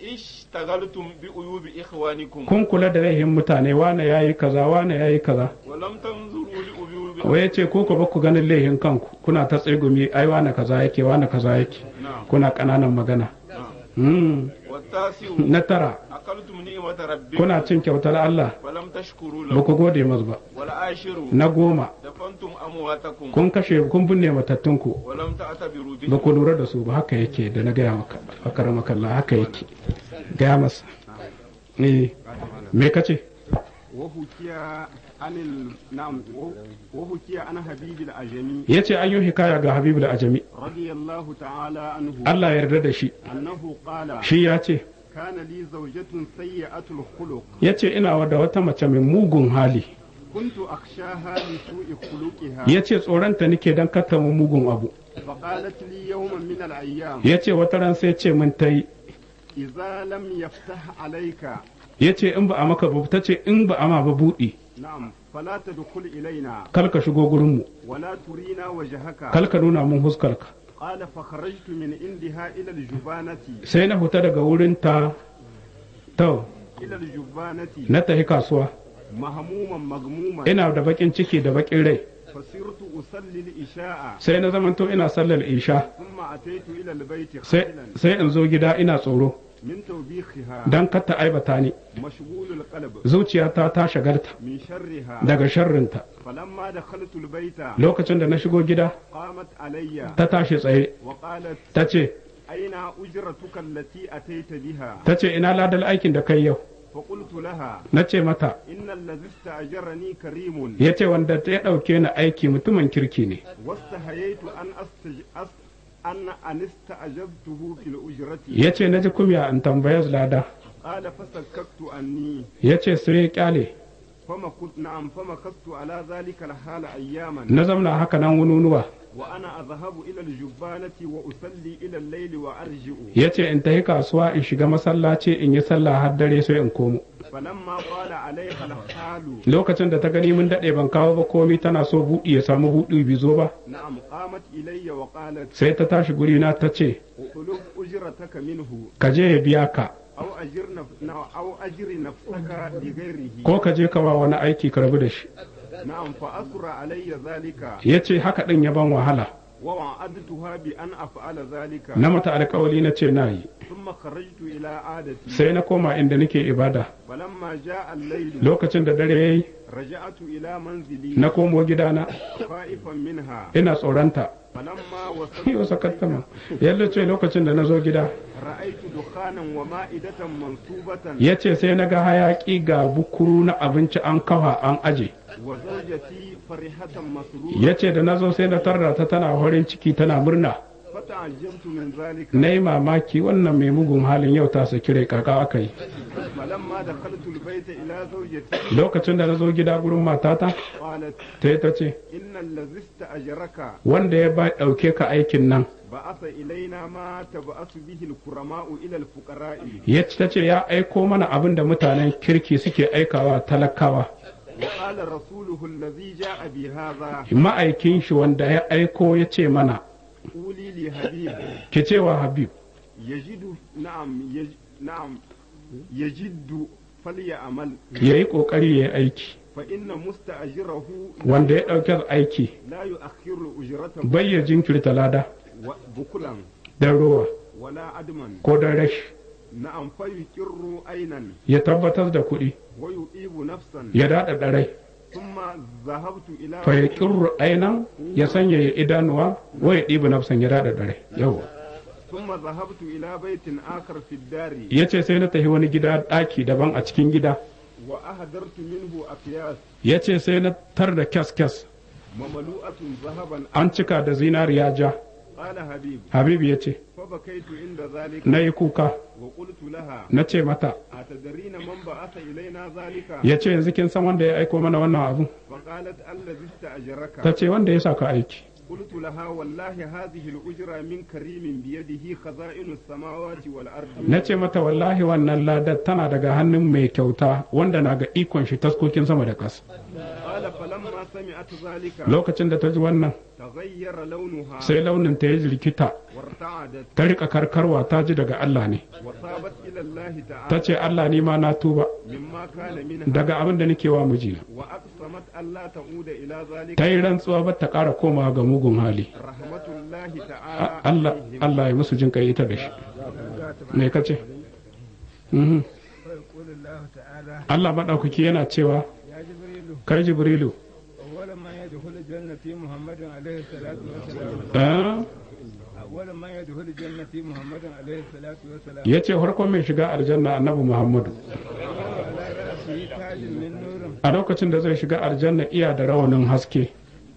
اشتغلتم بعيوب إخوانكم kun kula da laihin mutane wane ya yi kaza wane ya yi kaza ولم تنظروا لعيوب wai ya ce ko ku ba ku ganin laihin kanku kuna ta tsegumi ai wane kaza yake wane kaza yake نعم kuna ƙananan magana نعم Hmm. والتاسع na tara أكلتم نعمة ربكم kuna cin kyautar Allah ولم تشكروا ba له ku gode masu ba والعاشر na goma دفنتم أمواتكم kun kashe kun binne matattunku ولم تعتبروا ba به ku lura da su ba haka yake da na gaya maka akara makalla haka yake gaya masa eh me kace وحكي عن ال... نعم وحكي عن حبيب الأجمي yace an yi hikaya ga Habibu da Ajami رضي الله تعالى عنه Allah ya yarda da shi أنه قال shi ya ce كان لي زوجة سيئة الخلق yace ina da wata mace mai mugun hali كنت أخشاها لسوء خلقها yace tsoronta nake dan kata mu mugun abu فقالت لي يوما من الأيام yace wata ran sai ce min tai إذا لم يفتح عليك yace in ba a maka ba ta ce in ba a ma ba buɗi نعم فلا تدخل إلينا kal ka shigo gurin mu ولا ترينا وجهك kal ka nuna mun huskarka قال فخرجت من عندها إلى الجبانة sai na huta daga wurin ta to إلى الجبانة na tafi kasuwa مهموما مغموما ina da bakin ciki da bakin rai فصرت أصلي الإشاء sai na zamanto ina sallar isha ثم أتيت إلى البيت sai خائلا sai in zo gida ina tsoro من توبيخها dan kar ta aibata ni مشغول القلب zuciyata ta shagarta من شرها daga sharrinta فلما دخلت البيت lokacin da na shigo gida قامت علي ta tashi tsaye وقالت ta ce أين أجرتك التي أتيت بها ta ce ina ladal aikin da kai yau فقلت لها na ce mata إن الذي استأجرني كريم ya ce wanda ya ɗauke ni aiki mutumin kirki ne واستحييت أن أستج... أس... أن أن استأجرته في الأجرة ya ce na ji kumya in tambaya lada قال فسككت عني ya ce sai ya kyale فما كنت نعم فما كنت على ذلك الحال أياما na zamna haka nan wununuwa وأنا أذهب إلى الجبانة وأصلي إلى الليل وأرجع ya ce in tafi kasuwa in shiga masallaci in yi sallah har dare sai in komo فلما قال عليها الحال lokacin da ta gani mun daɗe ban kawo ba komi tana so buɗi ya samu buɗi bi zo ba نعم قامت إلي وقالت sai ta tashi guri na ta ce اطلب أجرتك منه ka je ya biya ka أو أجر نف... أو أجر نفسك لغيره ko ka je ka ba wani aiki ka rabu da shi نعم فأسر علي ذلك ya ce haka ɗin ya ban wahala ووعدتها بأن أفعل ذلك na mata alkawali na ce na yi ثم خرجت إلى عادتي sai na koma inda nake ibada فلما جاء الليل lokacin da dare ya yi رجعت إلى منزلي na komo gidana خائفا منها ina tsoronta فلما yau وصلت sakattama yadda ce lokacin da na zo gida رأيت دخانا ومائدة منصوبة ya ce sai na ga hayaƙi ga bukuru na abinci an kafa an aje وزوجتي فرحة مسرورة ya ce da na zo sai na tarra ta tana horin ciki tana murna فتعجبت من ذلك na yi mamaki wannan mai mugun halin yau ta saki rai kaka aka yi فلما دخلت البيت إلى زوجتي lokacin da na zo gida gurin matata قالت ta yi ta ce إن الذي استأجرك wanda ya ba ɗauke ka aikin nan بعث إلينا ما تبعث به الكرماء إلى الفقراء ya ce ta ce ya aiko mana abin da mutanen kirki suke aikawa talakawa وقال رسوله الذي جاء بهذا ma'aikin shi wanda ya aiko ya ce mana قولي لحبيب ki cewa habib يجد نعم يج... نعم يجد فليعمل ya yi ƙoƙari ya yi aiki فإن مستأجره wanda ya ɗauke aiki لا يؤخر أجرته bai ya jinkirta lada و- بكلا don rowa ولا عدما ko don rashi نعم فيقر عينا ya tabbatar da kuɗi ويطيب نفسا ya daɗa ɗarai ثم ذهبت إلى fa ya ƙirru ainan ya sanya ya idanuwa wa ya ɗiba nafsan ya daɗa ɗarai yau ثم ذهبت إلى بيت آخر في الدار ya ce sai na tafi wani gida ɗaki daban a cikin gida وأهدرت منه أكياس ya ce sai na tar da kyas kyas مملوءة ذهبا an cika da zinariya ja قال حبيب habibu ya ce فبكيت عند ذلك na yi kuka وقلت لها na ce mata أتدرين من بعث إلينا ذلك ya ce yanzu kin san wanda ya aiko mana wannan abu فقالت الذي ta استأجرك ce wanda ya sa ka aiki قلت لها والله هذه الأجرة من كريم بيده خزائن السماوات والأرض na ce mata wallahi wannan ladar tana daga hannun mai kyauta wanda na ga ikon shi taskokin sama da ƙasa قال فلما سمعت ذلك lokacin da ta ji wannan تغير لونها sai launin ta ya jirkita وارتعدت ta rika karkarwa ta ji daga Allah ne وصابت إلى الله ta تعالى ce Allah ni ma na tuba مما كان منها daga abin da nake wa mijina وأقسمت ألا تعود إلى ذلك ta yi rantsuwa ba ta ƙara komawa ga mugun hali رحمة الله A- تعالى Allah عليهم. Allah ya musu jin kai ita da shi me kace Mhm. ويقول الله تعالى Allah maɗaukaki yana cewa يا جبريل kai Jibrilu أول ما يدخل الجنة في محمد عليه الصلاة والسلام eh, أول ما يدخل الجنة في محمد عليه الصلاة والسلام ya ce farkon mai shiga aljanna annabi Muhammadu على رأسه تاج من نور a lokacin da zai shiga aljanna iya da rawanin haske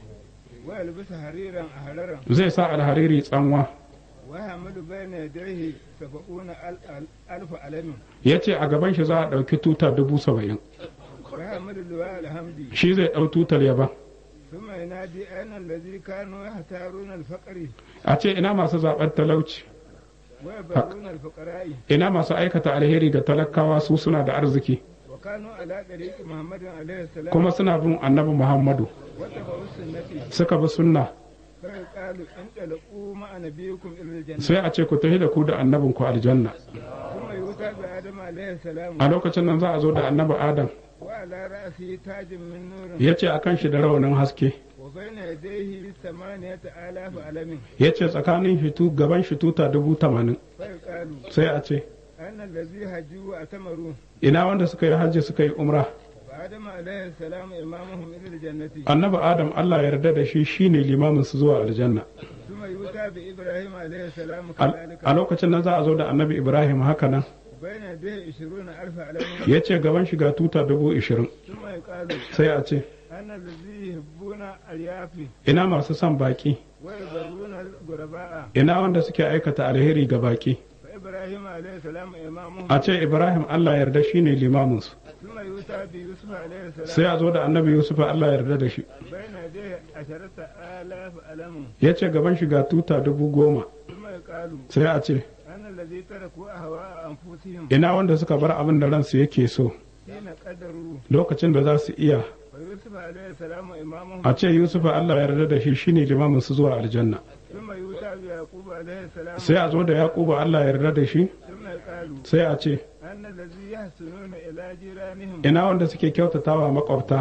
ويلبس حريرا أحررا zai sa alhariri tsanwa ويعمل بين يديه سبعون أل- أل- ألف علم ya ce a gaban shi za a ɗauki tuta dubu saba'in ويعمل اللواء الحمدي shi zai ɗau tutar yaba ثم ينادي أين الذي كانوا يختارون الفقر a ce ina masu zaɓar talauci ويبرون الفقراء ina masu aikata alheri ga talakawa su suna da arziki وكانوا على طريق محمد عليه السلام kuma suna bin annabi muhammadu واتبعوا السنة suka bi sunna فقالوا انطلقوا مع نبيكم إلى الجنة sai a ce ku tafi da ku da annabin ku aljanna ثم يؤتى بآدم عليه السلام a lokacin nan za a zo da annabi adam وعلى رأسه تاج من نور ya ce a kan shi da rawanin haske وبين يديه ثمانية آلاف علم ya ce tsakanin shitu gaban shi tuta dubu tamanin فيقالوا sai a ce أن الذي هجوا وأتمروا ina wanda suka yi hajji suka yi umra وآدم عليه السلام إمامهم إلى الجنة annabi adam allah ya yarda da shi shine limamin su zuwa aljanna ثم يؤتى بإبراهيم عليه السلام Al- كذلك a lokacin nan za a zo da annabi ibrahim haka nan بين يديه عشرون ألف علم ya ce gaban shiga tuta dubu ishirin ثم يقال sai a ce أن الذي يحبون اليافي ina masu son baki ويبرون الغرباء ina wanda suke aikata alheri ga baki فإبراهيم عليه السلام إمامهم a ce ibrahim allah yarda shine limaminsu ثم يؤتى بيوسف عليه السلام sai a zo da annabi yusuf allah yarda da shi بين يديه عشرة آلاف علم ya ce gaban shiga tuta dubu goma ثم يقال sai a ce أن الذي تركوا أهواء أنفسهم ina wanda suka bar abin da ransu yake so حين قدروا lokacin da za su iya ويوسف عليه السلام إمامهم a ce yusuf allah yarda da shi shine limaminsu zuwa aljanna ثم يؤتى بيعقوب عليه السلام sai a zo da yakubu allah yarda da shi ثم يقال sai a ce أن الذي يحسنون إلى جيرانهم ina wanda suke kyautatawa makwabta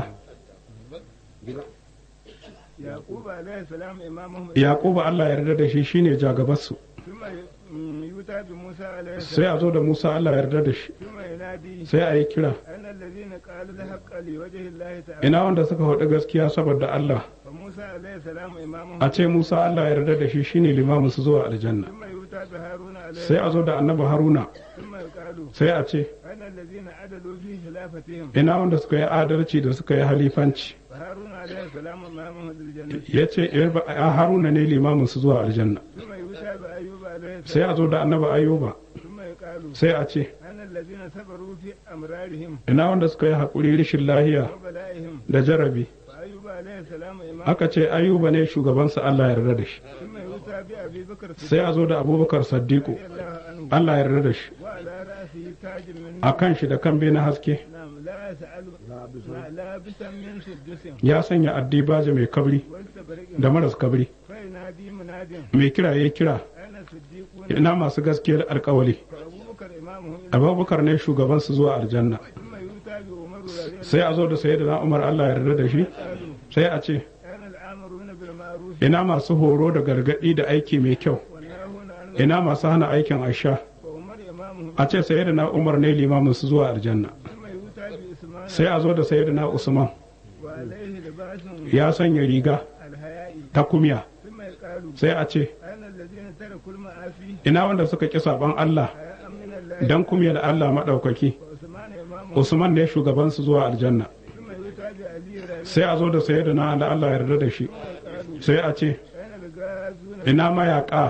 يعقوب عليه السلام إمامهم yakubu allah yarda da shi shine jagabarsu ثم ي- يؤتى بموسى عليه sai السلام a zo da musa allah yarda da shi ثم ينادي sai a yi kira أن الذين قالوا الحق لوجه الله تعالى ina wanda suka faɗi gaskiya saboda allah فموسى عليه السلام إمامهم a ce musa allah yarda da shi shine limaminsu zuwa aljanna ثم يؤتى بهارون عليه sai a zo da annabi haruna ثم يقال sai a ce أن الذين عدلوا في خلافتهم ina wanda suka yi adalci da suka yi halifanci فهارون عليه السلام إمامهم للجنة ya ce haruna ne limaminsu zuwa aljanna ثم يؤتى بأيوب عليه sai السلام a zo da annabi ayuba ثم يقال sai a ce أن الذين صبروا في أمرارهم ina wanda suka yi haƙuri rishin lahiya وبلائهم da jarabi فأيوب عليه السلام إمام aka ce ayuba ne shugabansa allah yarda da shi ثم يؤتى بأبي بكر sai a zo da abubakar saddiku رضي الله عنه allah yarda da shi وعلى رأسه تاج من a kan shi da kambe na haske نعم لا يسأل لا- لابسا من سدس ya sanya addibaje mai kabri واستبرق da maras kabri فينادي مناد mai kira ya kira أنا صديقون ina masu gaskiyar alkawali فأبو بكر إمامهم abubakar ne shugabansu zuwa aljanna ثم يؤتى بعمر رضي الله sai a zo da sayyidina umar allah yarda da shi عنه sai a ce أنا الآمرون بالمعروف ina masu horo da gargadi da aiki mai kyau والناهون عن ina masu hana aikin asha وعمر إمامهم a ce sayyidina umar ne limaminsu zuwa aljanna ثم يؤتى بإسمان sai a zo da sayyidina usman وعليه لباس ya sanya riga الحياء ta kumya ثم يقال sai a ce أنا الذين تركوا المعافي ina wanda suka ƙi saban Allah حياء من الله dan kumyar Allah maɗaukaki وعثمان إمامهم Usman ne shugabansu zuwa aljanna ثم يؤتى بأبي ربيع sai a zo da sayyidina Allah Allah yarda da shi sai a ce أنا الغازون ina mayaka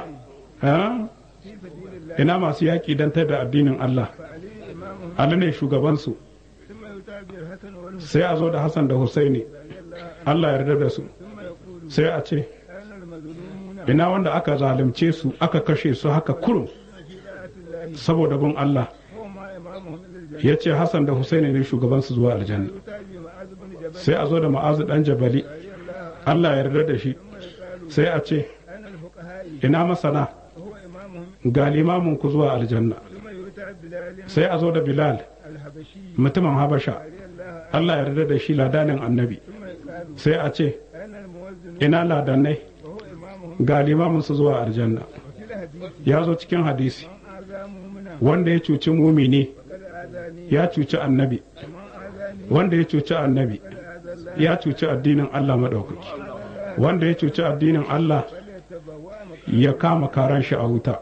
ha? في سبيل الله ina masu yaƙi don da addinin Allah فعلي إمامهم Ali ne shugabansu ثم يؤتى بالحسن والحسين sai a zo da Hassan da Husaini رضي الله عنه Allah yarda da su ثم يقول sai a ce أنا المظلومون ina wanda aka zalunce su aka kashe su haka kurum في طاعة الله saboda bin Allah وما إمامهم إلى الجنة ya ce Hassan da Husaini ne shugabansu zuwa aljanna يؤتى بمعاذ بن جبل sai a zo da Ma'azu dan Jabali رضي الله عنه Allah yarda da shi ثم يقال sai a ce أنا الفقهاء ina masana وهو إمامهم ga limamin ku zuwa aljanna ثم يؤتى بلال sai a zo da Bilal الحبشي mutumin Habasha رضي الله عنه Allah yarda da shi ladanin annabi ثم يقال sai a ce أنا الموزن ina ladanai وهو إمامهم ga limamin su zuwa aljanna وفي الحديث ya zo cikin hadisi من آذى مؤمنا wanda ya cuci mumini فقد آذاني ya cuci annabi ومن آذاني wanda ya cuci annabi فقد آذى الله ya cuci addinin Allah maɗaukaki wanda ya cuci addinin Allah فليتبوأ مقعده ya kama karan shi a wuta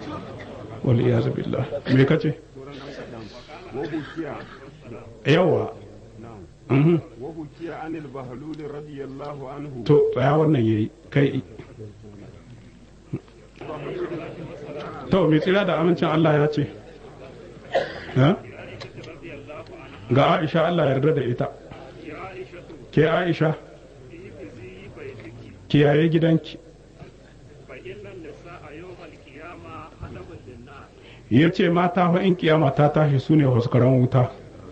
wal iyazu billah me kace وبكي yawa نعم mhm وبكي عن البهلول رضي الله عنه to tsaya wannan yayi kai to mai tsira da amincin Allah ya ce ha? ga Aisha Allah yarda da ita ke Aisha kiyaye gidanki ya ce mata fa in kiyama ta tashi su ne huskaran wuta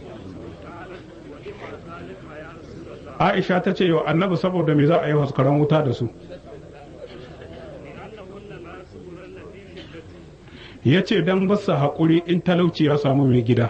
Aisha ta ce yau annabi saboda me za a yi huskaran wuta da su ya ce don basa haƙuri in talauci ya samu mai gida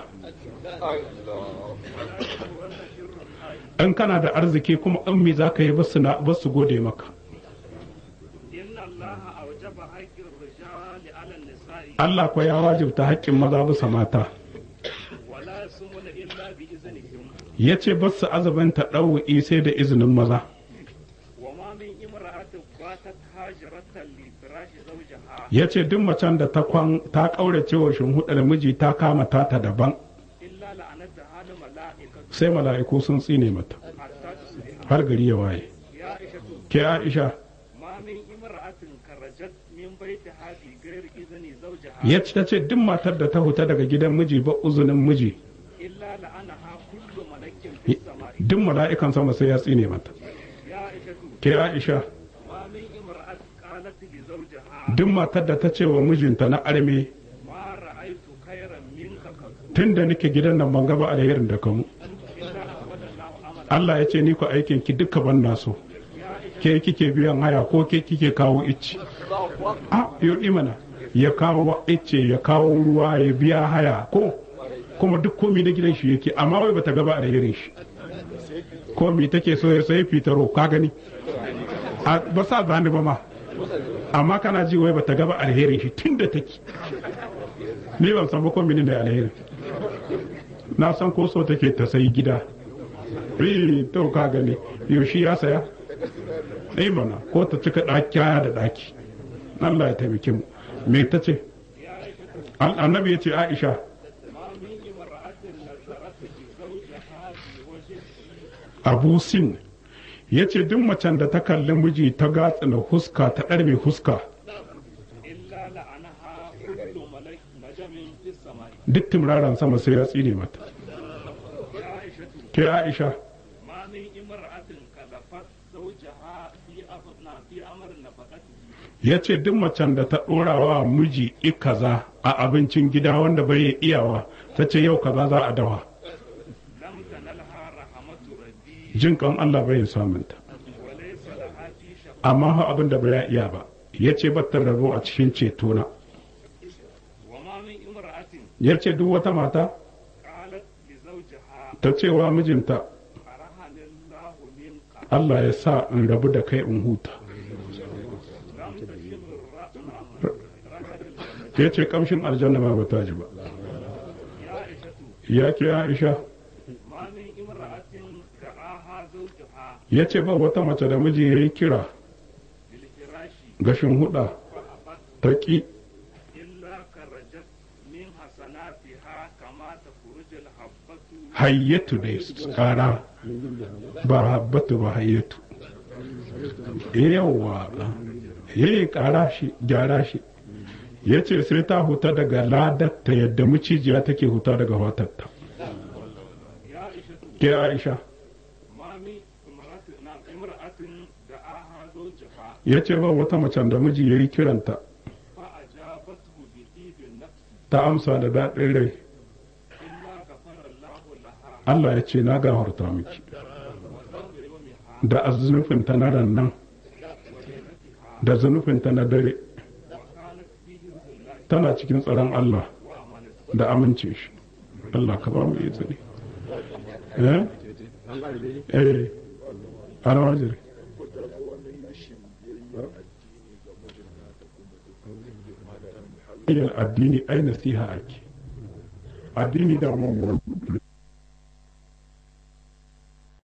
in kana da arziki kuma in me za ka yi basu na- basu gode maka إن الله أوجب حق الرجال على النساء Allah kwa ya wajibta haƙƙin maza bisa mata ولا يصومون إلا بإذنهم ya ce basu azabanta ɗau'i sai da izinin maza وما من امرأة باتت هاجرة لفراش زوجها ya ce duk macen da ta kwan ta ƙaurace wa shimhuɗar miji ta kama ta ta daban إلا لعنتها الملائكة sai mala'iku sun tsine mata حتى تصبح har gari ya waye يا عائشة ke aisha ما من امرأة خرجت من بيتها بغير إذن زوجها ya ce ta ce duk matar da ta huta daga gidan miji ba uzunin miji إلا لعنها كل ملك في السماء duk mala'ikan sama sai ya tsine mata يا عائشة ke aisha ما من امرأة قالت لزوجها duk matar da ta ce wa mijinta na arme ما رأيت خيرا منك قط tun da nake gidan nan ban gaba alherin da kamu إلا أبد الله أملا Allah ya ce ni ku aikin ki duka ban na so ke kike biyan haya ko ke kike kawo icce a yau mana ya kawo icce ya kawo ruwa ya biya haya ko kuma duk komi na gidan shi yake amma wai bata gaba alherin shi komi take so ya sai fitaro ka gani a ba sa zani ba ma amma kana ji wai bata gaba alherin shi tun da take ni ban san ba komi ne da alherin na san ko so take ta sai gida eh to ka gani yaushe ya saya eh mana ko ta cika ɗaki kaya da ɗaki Allah ya taimake mu me ta ce An- annabi ya ce Aisha ما من امرأة نظرت لزوجها بوجه Abu Sin ya ce duk macen da ta kalli miji ta gatsina huska ta ɗarme huska إلا لعنها كل ملك نجم في السماء duk timraran sama sai ya tsine mata يا عائشة ke Aisha ما من امرأة كلفت زوجها في أمر في أمر نفقته ya ce duk macen da ta ɗora wa miji i kaza a abincin gida wanda bai iyawa ta ce yau kaza za a dawa لم تنلها رحمة ربي jin kan Allah bai samunta وليس لها في شفاعة amma ha abin da bai iya ba ya ce batta rabo a cikin cetona وما من امرأة ya ce duk wata mata قالت لزوجها ta cewa mijinta أرهن الله منك Allah ya sa in rabu da kai in huta لم تشم الرأي ya ce kamshin aljanna ma bata ji ba يا عائشة ya ke Aisha ما من امرأة دعاها زوجها ya ce ba wata mace da miji ya yi kira بالفراش gashin huda فأبت ta ƙi إلا خرجت من حسناتها كما تخرج الحبة hayyatu da kara ba habbatu ba hayyatu yawa ya yi kara shi gyara shi ya ce sai ta huta daga ladatta yadda macijiya take huta daga watatta يا عائشة ke aisha ما من امرأة نعم امرأة دعاها زوجها ya ce ba wata macen da miji ya yi kiranta فأجابته بطيب النفس ta amsa da daɗin rai إلا غفر الله لها Allah ya ce na gafarta miki وذنب يومها da zunufinta na rannan da zunufinta na dare وكانت فيه الله tana cikin tsaron Allah وأمانته da amince shi Allah ka ba mu izini eh eh ana wajiri yin addini ai nasiha ake addini da mun